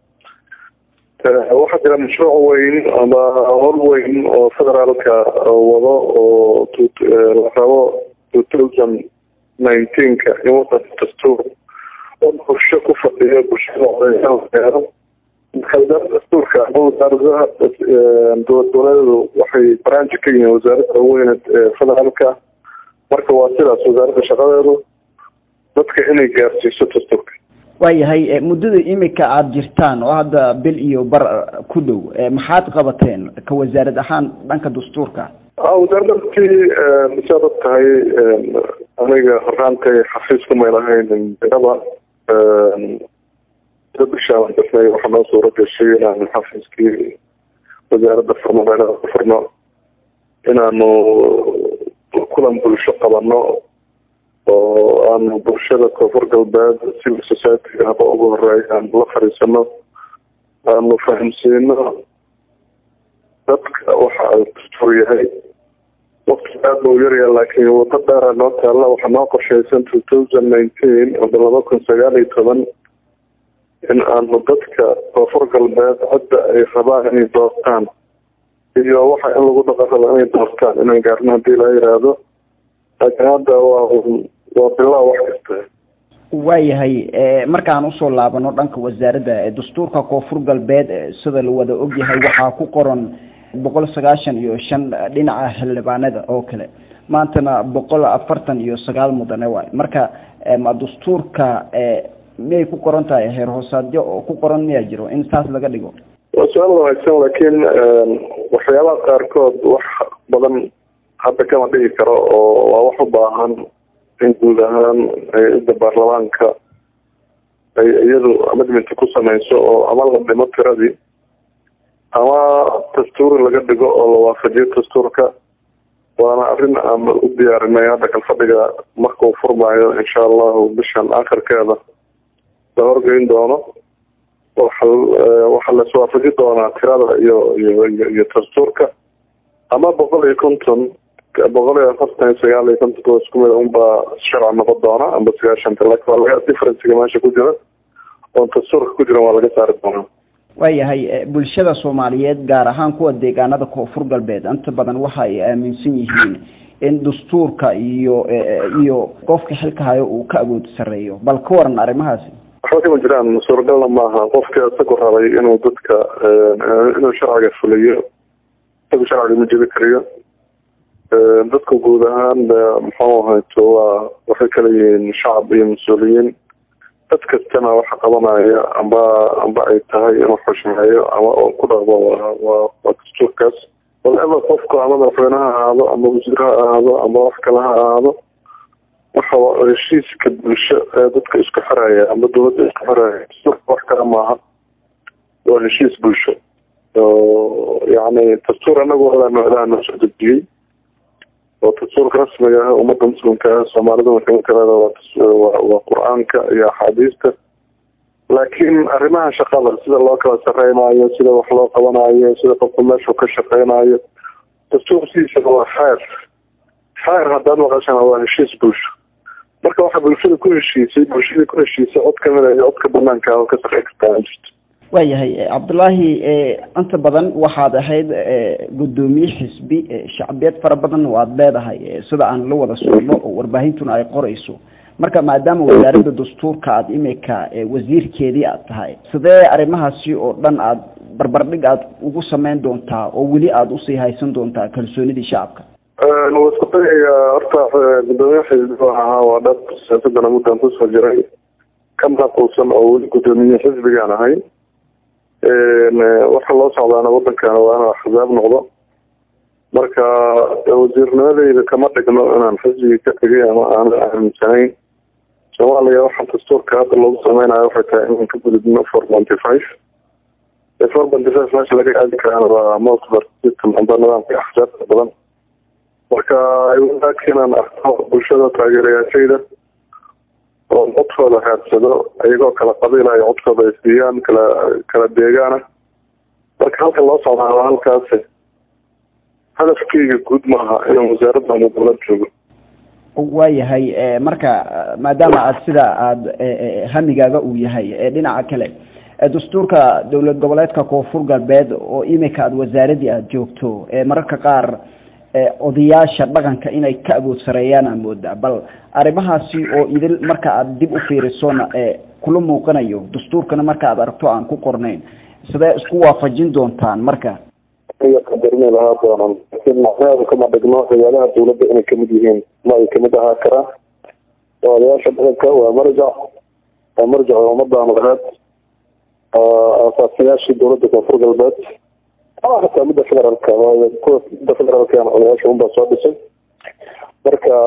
waxaa jira mashruuc weyn ama hol weyn oo federaalka wado oo la rabo two thousand nineteenka in wadanka dastuur oo bulsho ku fadhiyo bulshada codeyaal wasaaradda dastuurka ama wasaaradaha dowlad goboleedu waxay branji ka yihiin wasaaradda weyn ee federaalka marka waa sidaas wasaaradda shaqadeedu dadka inay gaarsiiso dastuurka waayahay muddada imika aada jirtaan oo hadda bil iyo bar ku dhow maxaad qabateen ka wasaarad ahaan dhanka dastuurka wasaaradda runtii saad og tahay aniga horaantay xafiis ku maylahayn biraba bishaan dasnay waxaa noo suura gashay inaanu xafiiskii wasaaradda furno meelaha ku furno inaanu kulan bulsho qabano oo aanu bulshada koonfur galbeed civil society haba ugu horeey aanu la fadhiisano aanu fahamsiino dadka waxa dastuur yahay waqti aad ba u yaryaha laakiin wado dheera noo taalla waxaa noo qorshaysan two thousand nineteen aba laba kun sagaal iyo toban in aanu dadka koonfur galbeed cidda ay rabaan inay doortaan iyo waxa in lagu dhaqan rabo inay doortaan inaan gaarno haddii la yidhaahdo laakiin hadda waa waa bilaa wax kasta waayahay markaan usoo laabano dhanka wasaaradda dastuurka koonfur galbeed sida la wada ogyahay waxaa ku qoran boqol sagaashan iyo shan dhinaca xildhibaanada oo kale maantana boqol afartan iyo sagaal mudane waay marka ma dastuurka miyay ku qoran tahay heer hoosaadyo oo ku qoran miyaa jiro in saas laga dhigo waa su-aal wanaagsan laakiin waxyaabaha qaarkood wax badan hadda kama dhigi karo oo waa wax u baahan in guud ahaan hay-adda baarlamaanka ay iyadu amidminta ku sameyso oo ama la dhimo tiradii ama dastuuri laga dhigo oo la waafajiyo dastuurka waana arrin aan u diyaarinay hadda kalfadhiga markuu furmayo insha allahu bishan akhirkeeda la horgeyn doono waxa waxaa laiswaafaji doonaa tirada iyo iyo iyo dastuurka ama boqol iyo konton boqol iyo afartan iyo sagaal iyo konton isku mid unbaa sharci noqon doona amba sagaashanta laakiin waa laga differencega meesha ku jira oon dastuurka ku jiran waa laga saari doonaa waayahay bulshada soomaaliyeed gaar ahaan kuwa deegaanada koonfur galbeed inta badan waxa ay aaminsan yihiin in dastuurka iyo iyo qofka xilka hayo uu ka awood sareeyo bal ka waran arrimahaasi waxba kama jiraan suuragalna maaha qofka isagu rabay inuu dadka inuu sharciga fuliyo isagu sharciga ma jebi kariyo dadka guud ahaan muxuu ahayto waa waxay kala yihiin shacab iyo mas-uuliyiin dad kastana waxa qabanaya amba amba ay tahay inuu xushmeeyo ama oo ku dhaqmo waa waa waa dastuurkaas whatever qofku ama madaxweyne ha ahaado ama wasiir ha ahaado ama wax kale ha ahaado waxa heshiiska bulsho ee dadka isku xiraya ama dawladda isku xiraya dastuurka wax kale maaha waa heshiis bulsho yani dastuur anagu ilaano ilaano soo dejiyey oo dastuurka rasmiga ah ummadda muslimka ah soomaalida kamid kaleda waa waa qur-aanka iyo axaadiista laakiin arrimaha shaqada sida loo kala sareynayo sida wax loo qabanayo sida qofku meeshuu ka shaqeynayo dastuurkiisa waa xeer xeer haddaad maqashana waa heshiis bulsho marka waxaa bulshada ku heshiisay bulshadii ku heshiisay cod kamida iyo codka banaanka oo ka sarey kartaa jirto waayahay cabdullaahi inta badan waxaad ahayd guddoomiye xisbi shacbiyeed fara badan waad leedahay sida aan la wada socno oo warbaahintuna ay qorayso marka maadaama wasaaradda dastuurka aada imika wasiirkeedii aad tahay sidee arrimahaasi oo dhan aad barbardhig aad ugu sameyn doontaa oo weli aada usii haysan doontaa kalsoonidii shacabka waa isku dayayaa horta guddoomiye xisbi ahaa waa dhab siyaasadana muddan kusoo jiray ka maaquusan oo weli guddoomiye xisbigaan ahay waxa loo socdaana wadankana waa inuu axzaab noqdo marka wasiirnimadeyda kama dhigno inaan xisbigii ka tegay ama aanan aaminsanayn soomaaliya waxa dastuurka hadda lagu sameynayo waxay tahay inaan ka gudubno four ponty five four ponty five meesha laga aadi karaan waa multibar system amba nidaamka axsaabta badan marka wadaadka inaan arko bulshada taageerayaashayda oo codkooda raadsado iyagoo kala qabiilaya codkooda ay siiyaan kala kala deegaana marka halka loo socdaa waa halkaasi hadafkeyga guud maaha inaan wasaaradda ama dowlad joogo waayahay marka maadaama aad sida aada hamigaaga uu yahay dhinaca kale dastuurka dowlad goboleedka koonfur galbeed oo imika aada wasaaradii aada joogto mararka qaar odayaasha dhaqanka inay ka awood sareeyaan aa moodaa bal arrimahaasi oo idil marka aada dib u fiirisona kula muuqanayo dastuurkana marka aad aragto aan ku qornayn sidee isku waafajin doontaan marka qadarina lahaa doonan laakiin macnaheedu kama dhigno ciyaadaha dawladda inay kamid yihiin ma ay kamid ahaa karaan odayaasha dhaqanka waa marjac waa marjac ummadda madaxeed aasaasiyaashii dawladda koonfur galbeed hataa midda federaalka waayo kuwa midda federaalkana odayaasha unbaa soo dhisay marka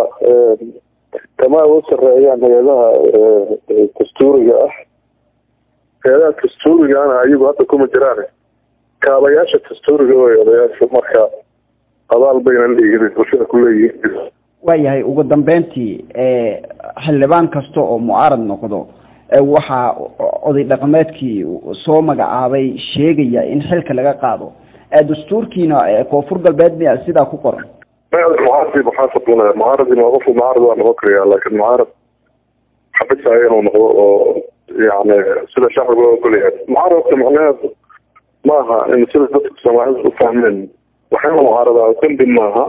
kama awood sareeyaan hay-adaha dastuuriga ah hay-adaha dastuurigana ayagu hadda kuma jiraan kaabayaasha dastuuriga wey odayaashu marka abaal bayna leeyihiin bulshada ku leeyihiin waayahay ugu dambeyntii xildhibaan kasta oo mucaarad noqdo waxaa oday dhaqameedkii soo magacaabay sheegaya in xilka laga qaado dastuurkiina koonfur galbeed miya sidaa ku qoran mucaaradi muxaasab mucaaradi waa qofku mucaarad waa noqon karaya laakin mucaarad xabisaya inuu noqdo oo yani sida shacbiga loo ogolyahay mucaaradka macnaheedu maaha in sida dadka soomaalida u fahmeen waxayna mucaaradaa dambi maaha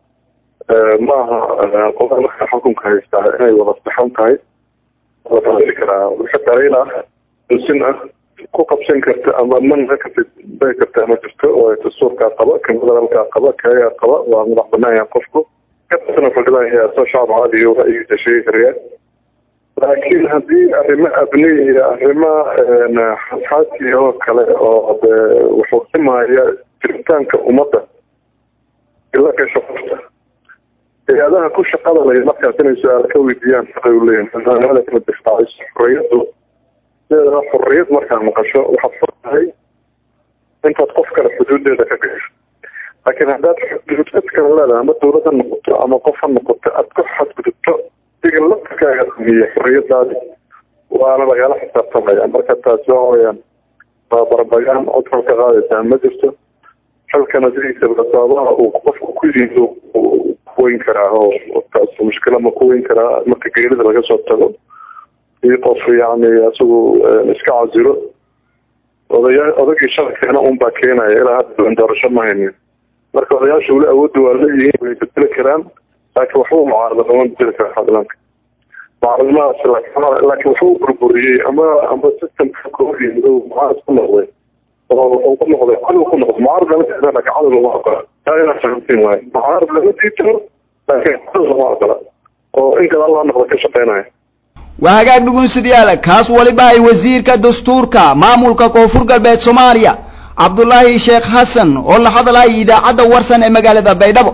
maaha qofka markaa xukunka haystaa inay wada saxan tahay wadaili karaa wixii daliil ah dusin ah ku qabsan karta ama man ka bay karta ma jirto oo dastuurkaa qaba kan federaalkaa qaba kayaa qaba waa madax banaan yahay qofku kasana fadhidaan yahay soo shacab caadiyo ra'yigiisa sheegi karaya laakiin haddii arrimo abni iyo arrimo xasaasi oo kale oo de wuxuu simaya jiritaanka ummadda ila gasho qofta hay-adaha ku shaqada lay markaas inay su-aala ka weydiiyaan shaqay u leeyihin xildhibaanada kala difaaciso xorriyaddu sideedaba xorriyad markaa maqasho waxaad fur tahay intaad qof kale xuduudeeda ka gasho laakiin haddaad xuduud cid kale leedahay ama dawlad ha noqoto ama qof ha noqoto aad ku xadgudubto diga laftirkaaga dumiya xorriyadaadi waana lagala xisaabtamaya marka taasi waxa weyaan waa barbagaan cod xol ka qaadaysaa ma jirto xilkana sidiisaba sababaha uu qofku ku yihiin kuweyn karaa oo taas mushkila ma kuweyn karaa marka geerida laga soo tago iyo qof yani isagu iska casilo odaya odagii sharkeena un baa keenaya ilaa hadda doorasho ma haynin marka odayaasha weli awoodda waa leeyihiin way bedeli karaan laakiin waxba mucaarada lama bedeli kara xadlanka mucaaradnimadaas laakiin waxba u burburiyey ama ama systemka kooxii mucaarad ku noqday oo wuxuu ku noqday cadow ku noqday mucaarad lama diidan laakiin cadow lama ogola taa inaa fahamtiin waaye mucaarad lama diidano laakiin cadow lama ogola oo in kale allah noqda ka shaqeynaya waa hagaag dhugunsidayaal kaas waliba ay wasiirka dastuurka maamulka koonfur galbeed soomaaliya cabdulaahi sheekh xasan oo la hadlaya idaacadda warsan ee magaalada baydhabo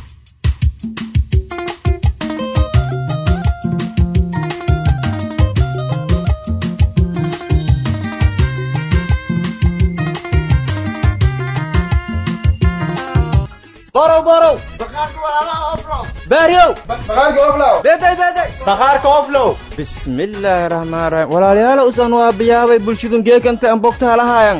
borow borow baaryow beday beday bakhaarka oflow bismillaahi raxmaan raxiim walaalayaal usan waa biyaabay bulshadun geekanta an bogta halahaayan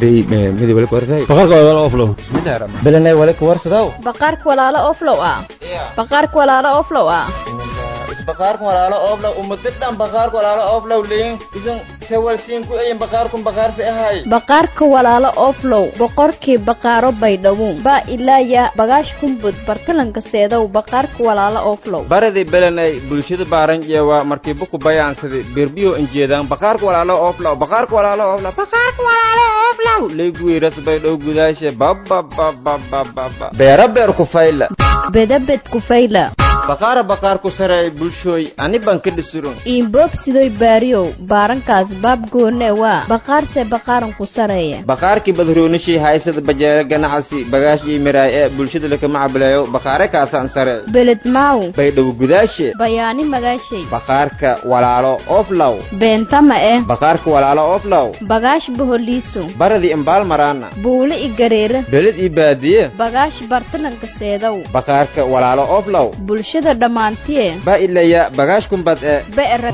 belenay walika warsadaw baqaarka walaalo oflow ah baqaarka walaalo oflow ah baqaarkan walaalo oflow umadadhan baqaarka walaalo oflow leyin isan sewalsiin ku eyin baqaarkun baqaarsi ahay baqaarka walaalo oflow boqorkii baqaaro baydhawuun baa ilaaya bagaash kumbud bartalanka seedow baqaarka walaalo oflow baradii belenay bulshada baaran jeewa markii buku bayaansadi berbiyo injeedaan baqaarka walaalo oflow baqaarka walaalo oflow baqaarka walaalo oflow leygwiiras baydhow gudaashe bababababababa beera beer ku fayla bedabed kufayla baqaara baqaarku sareey bulshooy ani baan ka dhisurun iinboob sidoy baariyow baarankaas baab goonee waa baqaarse baqaaran ku sareeya baqaarkii badroonishii haysada bajeere ganacsi bagaashii miraay ee bulshada lakama cabileeyo baqaare kaasaan sarey beled maaw baydhow gudaashe bayaani magaashay baqaarka walaalo oflow beentama eh baqaarka walaalo oflow bagaash boholiiso baradii imbaal maraana buule i gareera beled ii baadiye bagaash bartalanka seedow baqaarka walaalo oflow bulshada dhammaantiye baa ilaya bagaash kumbad ee be'era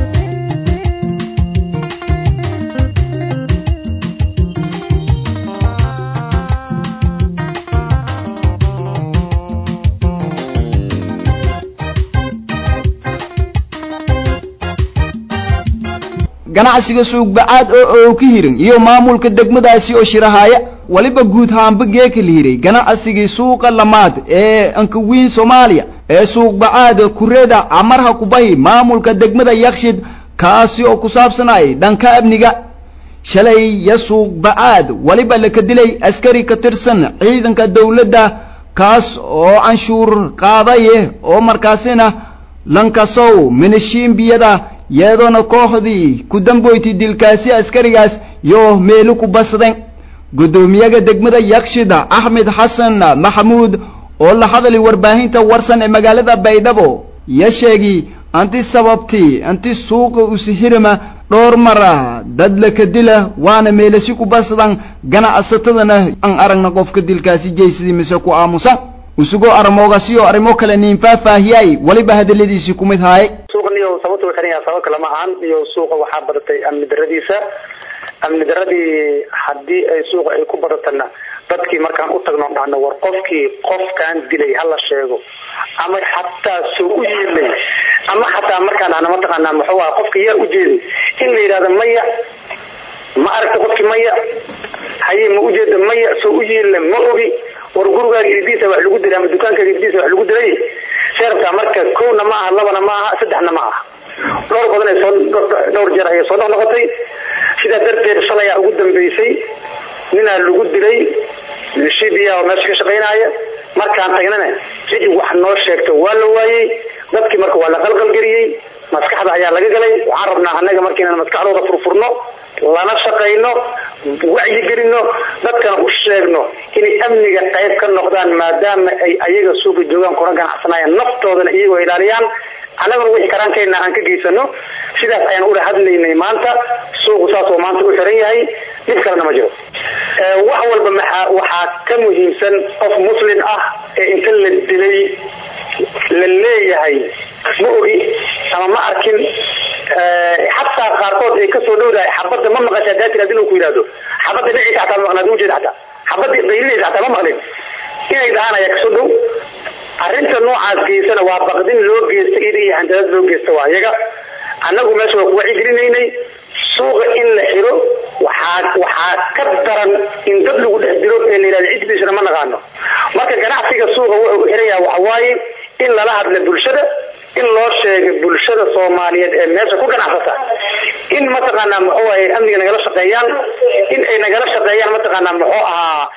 ganacsiga suugbacaad oo oo ka hirin iyo maamulka degmadaasi oo shirahaaya waliba guud haanba geeka lihiray ganacsigii suuqa lamaad ee ankawiin soomaaliya ee suuqbacaada kureeda camarha kubahi maamulka degmada yakshid kaasi oo ku saabsanayay dhanka amniga shalay ya suuqbacaad waliba laka dilay askari ka tirsan ciidanka dowladda kaas oo canshuur qaadaye oo markaasina lankasow minishiimbiyada yeedoona kooxdii ku damboytay dilkaasi askarigaas yo meelo ku basden guddoomiyaga degmada yakshida axmed xasan maxamuud oo la hadlay warbaahinta warsan ee magaalada baydhabo ya sheegi anti sababtii anti suuqa usihirima dhowr mara dad laka dila waana meelasi ku basdan ganacsatadana aan aragna qofka dilkaasi jeysadii mise ku aamusan usugoo armoogasiyo arrimo kale niin faahfaahiyay waliba hadaladiisii ku mid haaye suuqaniyo sababta xiran yahay sabab kale ma ahan iyo suuqa waxaa badatay amni daradiisa amni daradii haddii ay suuqa ay ku badatana dadkii markaan u tagno dhahno war qofkii qofkaan dilay hala sheego ama xataa soo u yeelay ama xataa markaan dhahno mataqaanaa muxuu aha qofka yaa ujeeday in la yidhahdo maya ma aragta qofkii maya haye ma ujeeda maya soo u yeela ma ogi war gurigaaga idiisa wax lagu dilay ama dukaankaaga idiisa wax lagu dilay sheerabtaa marka kowna ma aha labana ma aha saddexna ma aha dhowr badan ay soo dhowr jeer ayay soo noqnoqotay sidaa darteed shalay aa ugu dambeysay ninaa lagu dilay shibiya oo meesha ka shaqaynaya markaan tagnana cid wax noo sheegto waa la waayey dadkii marka waa la qalqalgeliyey maskaxda ayaa laga galay waxaan rabnaa annaga marka inaan maskaxdooda furfurno lana shaqayno wacyigelino dadkana u sheegno inay amniga qayb ka noqdaan maadaama ay ayaga suuqa joogaan kuna ganacsanayaan naftoodana iyagoo ilaaliyaan annaguna wixii karaankeenna aan ka geysano sidaas ayaan ula hadlaynay maanta suuqu saas oo maanta u xiran yahay dhib kalena ma jiro wax walba maxaa waxaa ka muhiimsan qof muslin ah ee inta la dilay la leeyahay ma ogi ama ma arkin xataa qaarkood ay kasoo dhowdahay xabadda ma maqasha hadaa tiraad inuu ku yidhahdo xabadda dhiciisa xataa ma maqnaad ujeeda xataa xabadda qaylinaysa xataa ma maqlin inay dhahaan ayaa kasoo dhow arrinta noocaas geysana waa baqdin loo geysta ida iyo handadaad loo geysta waa iyaga annagu meesha waa ku wacyigelinaynay suuqa in la xiro waxaa waxaa ka daran in dad lagu dhex dilo ee la yidhahdo ciddiisana ma naqaano marka ganacsiga suuqa wuxuu xiraya waxa waaye in lala hadla bulshada in loo sheegay bulshada soomaaliyeed ee meesha ku ganacsata in mataqaanaa muxuu ahay amniga nagala shaqeeyaan in ay nagala shaqeeyaan mataqaanaa muxuu ahaa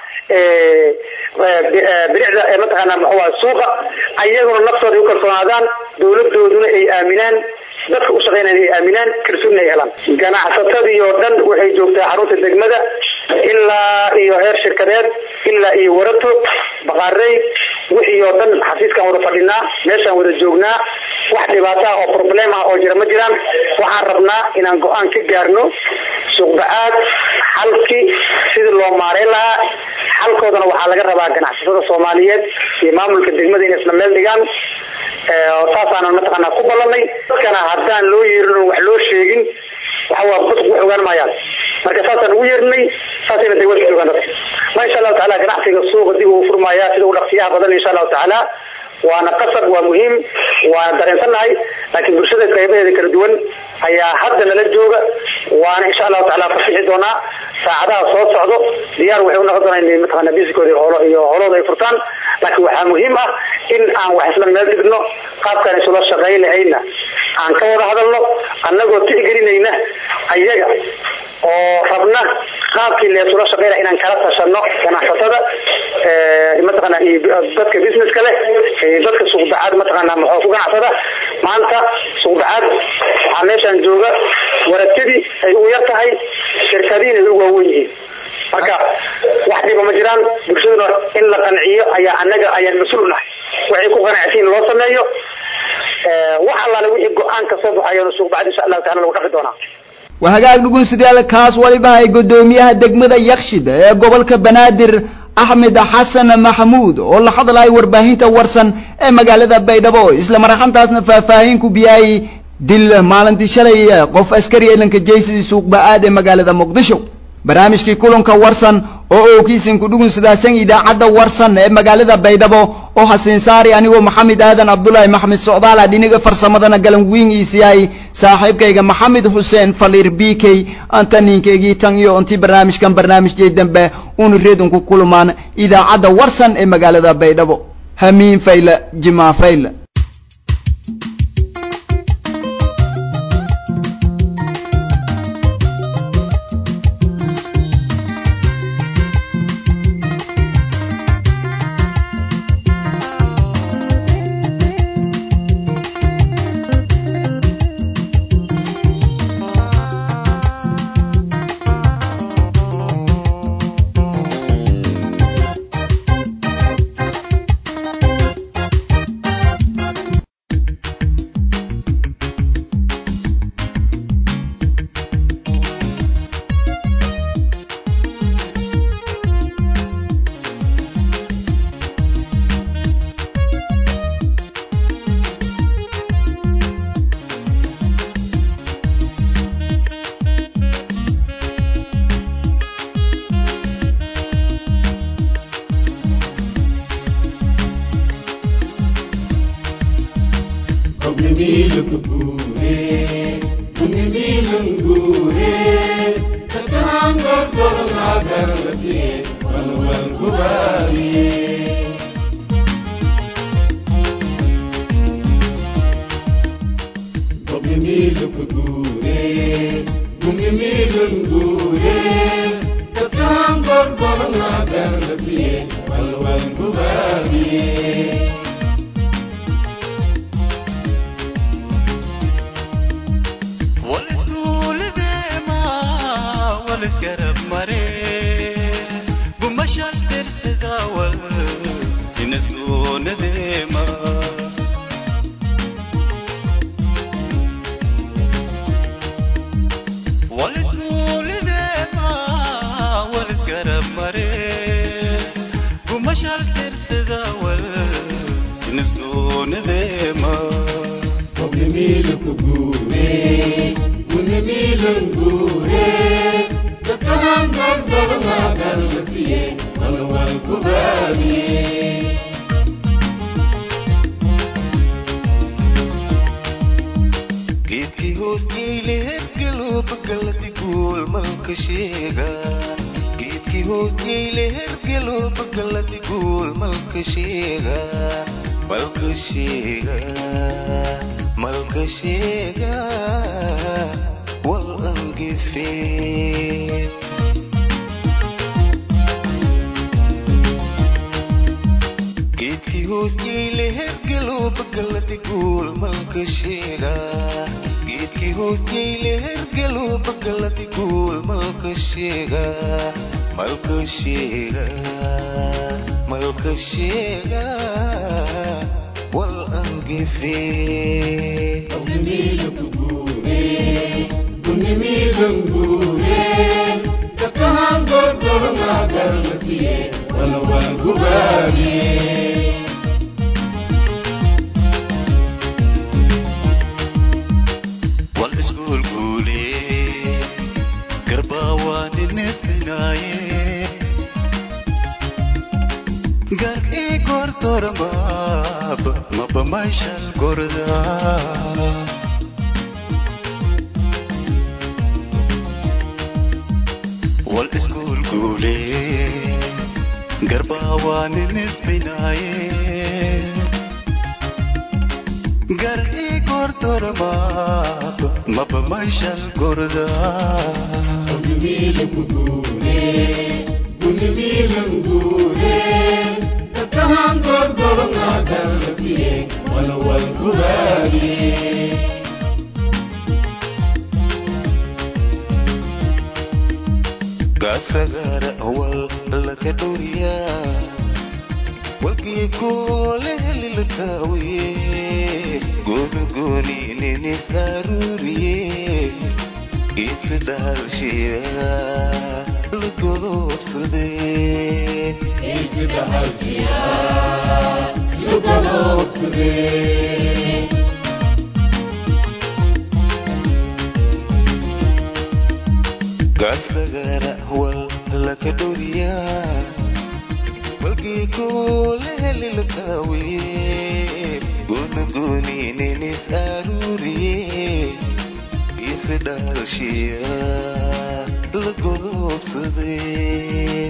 bilicda mataqaanaa muxuu ahaa suuqa ayaguna naftooda ay u kalsoonaadaan dowladooduna ay aaminaan dadka u shaqeynaya ay aaminaan kalsoonina ay helaan ganacsatadii oo dhan waxay joogtaa xarunta degmada ilaa iyo heer shirkadeed ilaa iyo warato baqaarey wixii oo dhan xafiiskaan wada fadhinaa meeshaan wada joognaa wax dhibaato ah oo problem ah oo jira ma jiraan waxaan rabnaa inaan go-aan ka gaarno suuqba-aad xalkii sidii loo maareyn lahaa xalkoodana waxaa laga rabaa ganacsatada soomaaliyeed iyo maamulka degmada inay isla meel dhigaan saasaanan mataqaanaa ku ballanay dadkana haddaan loo yeerin oo wax loo sheegin waxa waa dadku wax ogaan maayaan marka saasaan ugu yeerinay saasayna degmada ku joogaan dadka ma insha allahu tacaala ganacsiga suuqa dib uu furmayaa sida u dhaqsiyaha badan insha allahu tacaala waana qasab waa muhiim waana dareensannahay laakiin bulshada qaybaheeda kala duwan ayaa hadda nala jooga waana insha allahu tacaala fasixi doonaa saacadaha soo socdo diyaar waxay unoqon doonaa inay mataqaana bisikooda holo iyo holooda ay furtaan laakiin waxaa muhiim ah in aan wax isla meel dhigno qaabkaan isula shaqayn lahayna aan ka wada hadalno annagoo tixgelinayna ayaga oo rabna qaabkii leesula shaqeyna inaan kala tashano ganacsatada mataqaana iyo dadka businesska leh iyo dadka suuqbacaad mataqaana muxuu ku ganacsada maanta suuqbacaad waxaa meeshaan jooga waratadii ay ugu yar tahay shirkadiina ay ugu waawen yihiin marka wax dhiba ma jiraan bulshaduna in la qanciyo ayaa annaga ayaan mas-uul nahay waxay ku qanacsiin loo sameeyo wax allaale wixii go-aan ka soo baxayo suuqbacad insha allahu taala lagu dhafi doonaa waa hagaag dhugunsidayaal kaas waliba ay guddoomiyaha degmada yakshid ee gobolka banaadir axmed xasan maxamuud oo la hadlaya warbaahinta warsan ee magaalada baydhabo isla marxantaasna faahfaahin ku biyayay dil maalintii shalay qof askari elanka jaysi suuqba-aad ee magaalada muqdisho barnaamijkii kulanka warsan oo ookiisin ku dhugunsidaasan idaacadda warsan ee magaalada baydhabo oo hasiin saari anigoo maxamed aadan cabdulaahi maxamed socdaala dhiniga farsamadana galanwiingiisiyahay saaxiibkayga maxamed xuseen faliir b k antaniinkaygii tan iyo intii barnaamijkan barnaamijkii dambe una reedun ku kulmaan idaacadda warsan ee magaalada baydhabo hamiin fayla jimaa fayla والاسكول ذي ما والاسكرب geedkii hoosgeyle hergelo bagaladi guul malka sheega geedkii hoosgeyle hergelo bagaladi guul malka sheega malka sheega malka sheega wal angefee geedkii hoosgeyle hergelo bagaladi guul malka sheega geedkii hoosgeyle hergelo bagaladi guul malka sheega malka sheega malka sheega wal angefee wal iskuul guule garbaa waan inisminaaye garg ii gortormaab maba mayshal gordaa wal iskuul guule garbaa waan inisminaaye gar ii gortormaab maba mayshal gordaa gaasagaara awal laka dhowriyaa walkii koole heliltaawiye gooni gooni ninis aruuriye geesi dhaalshiya lagodoobsadee gaasagaara awal laka dhowriyaa walkii koole heliltaawiye gooni gooni ninis aruuriye geesi dhaalshiya lagodoobsadee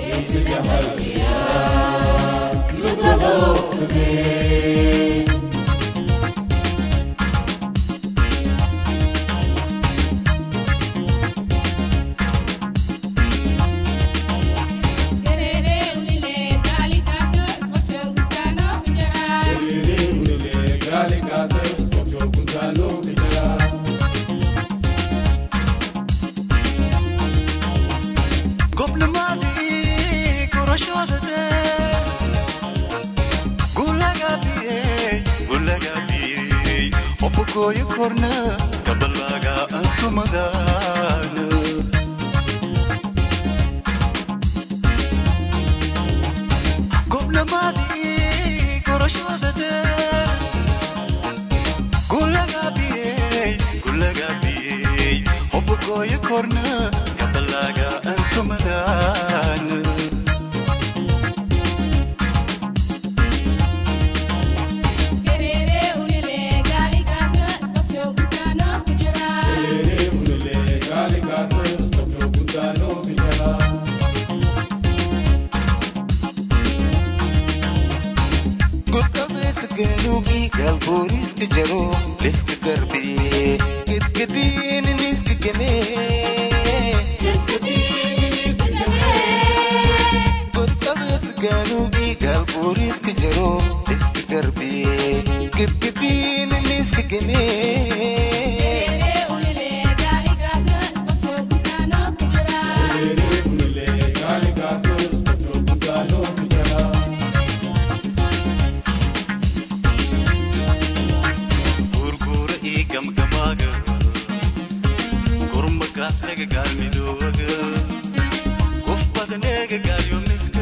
gobnimadii gurashooda dheer gulagabiyey gulagabiyey obogooyo korna gabalaga antumadaana gobnimadii gurashooda dheer gulagabiyey gulagabiyey obogooyo korna gabalaga antumadaana galuubii galbooriiska jaro liska garbiyee gedgediin liska gemee godqabees galuubii galbooriiska jaro liska garbiyee gedgediin liska gemee gurgura ii gamgamaaga gurmagaasnaga gaalmidooga gof badneega gaalyomiska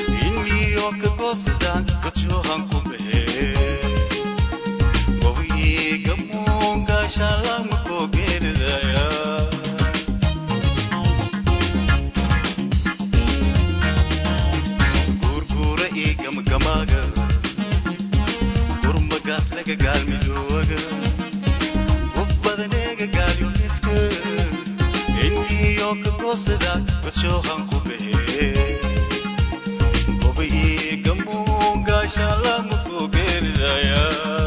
inniyoo ka goosadaan gadshohan ku baxee wawii gaashaanlaan makoo geeridaya guurguura ii gamgamaaga gurmagaas laga gaalmidooga qof badaneega gaalyomiska indhiyo ka goosada badshoohan ku baxee goba ii gamoo gaashaanlaan makoo geeridaya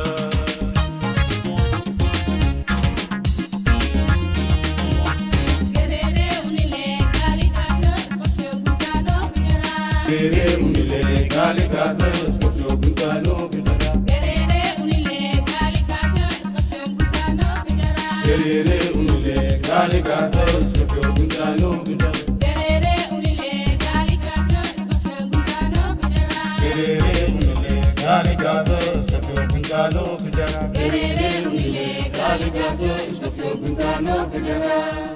Gerere unile gali gata skofyo guntano gujara. Gerere unile gali gata skofyo guntano gujara. Gerere unile gali gata skofyo guntano gujara. Gerere unile gali gata skofyo guntano gujara. Gerere unile gali gata skofyo guntano gujara. Gerere unile gali gata skofyo guntano gujara.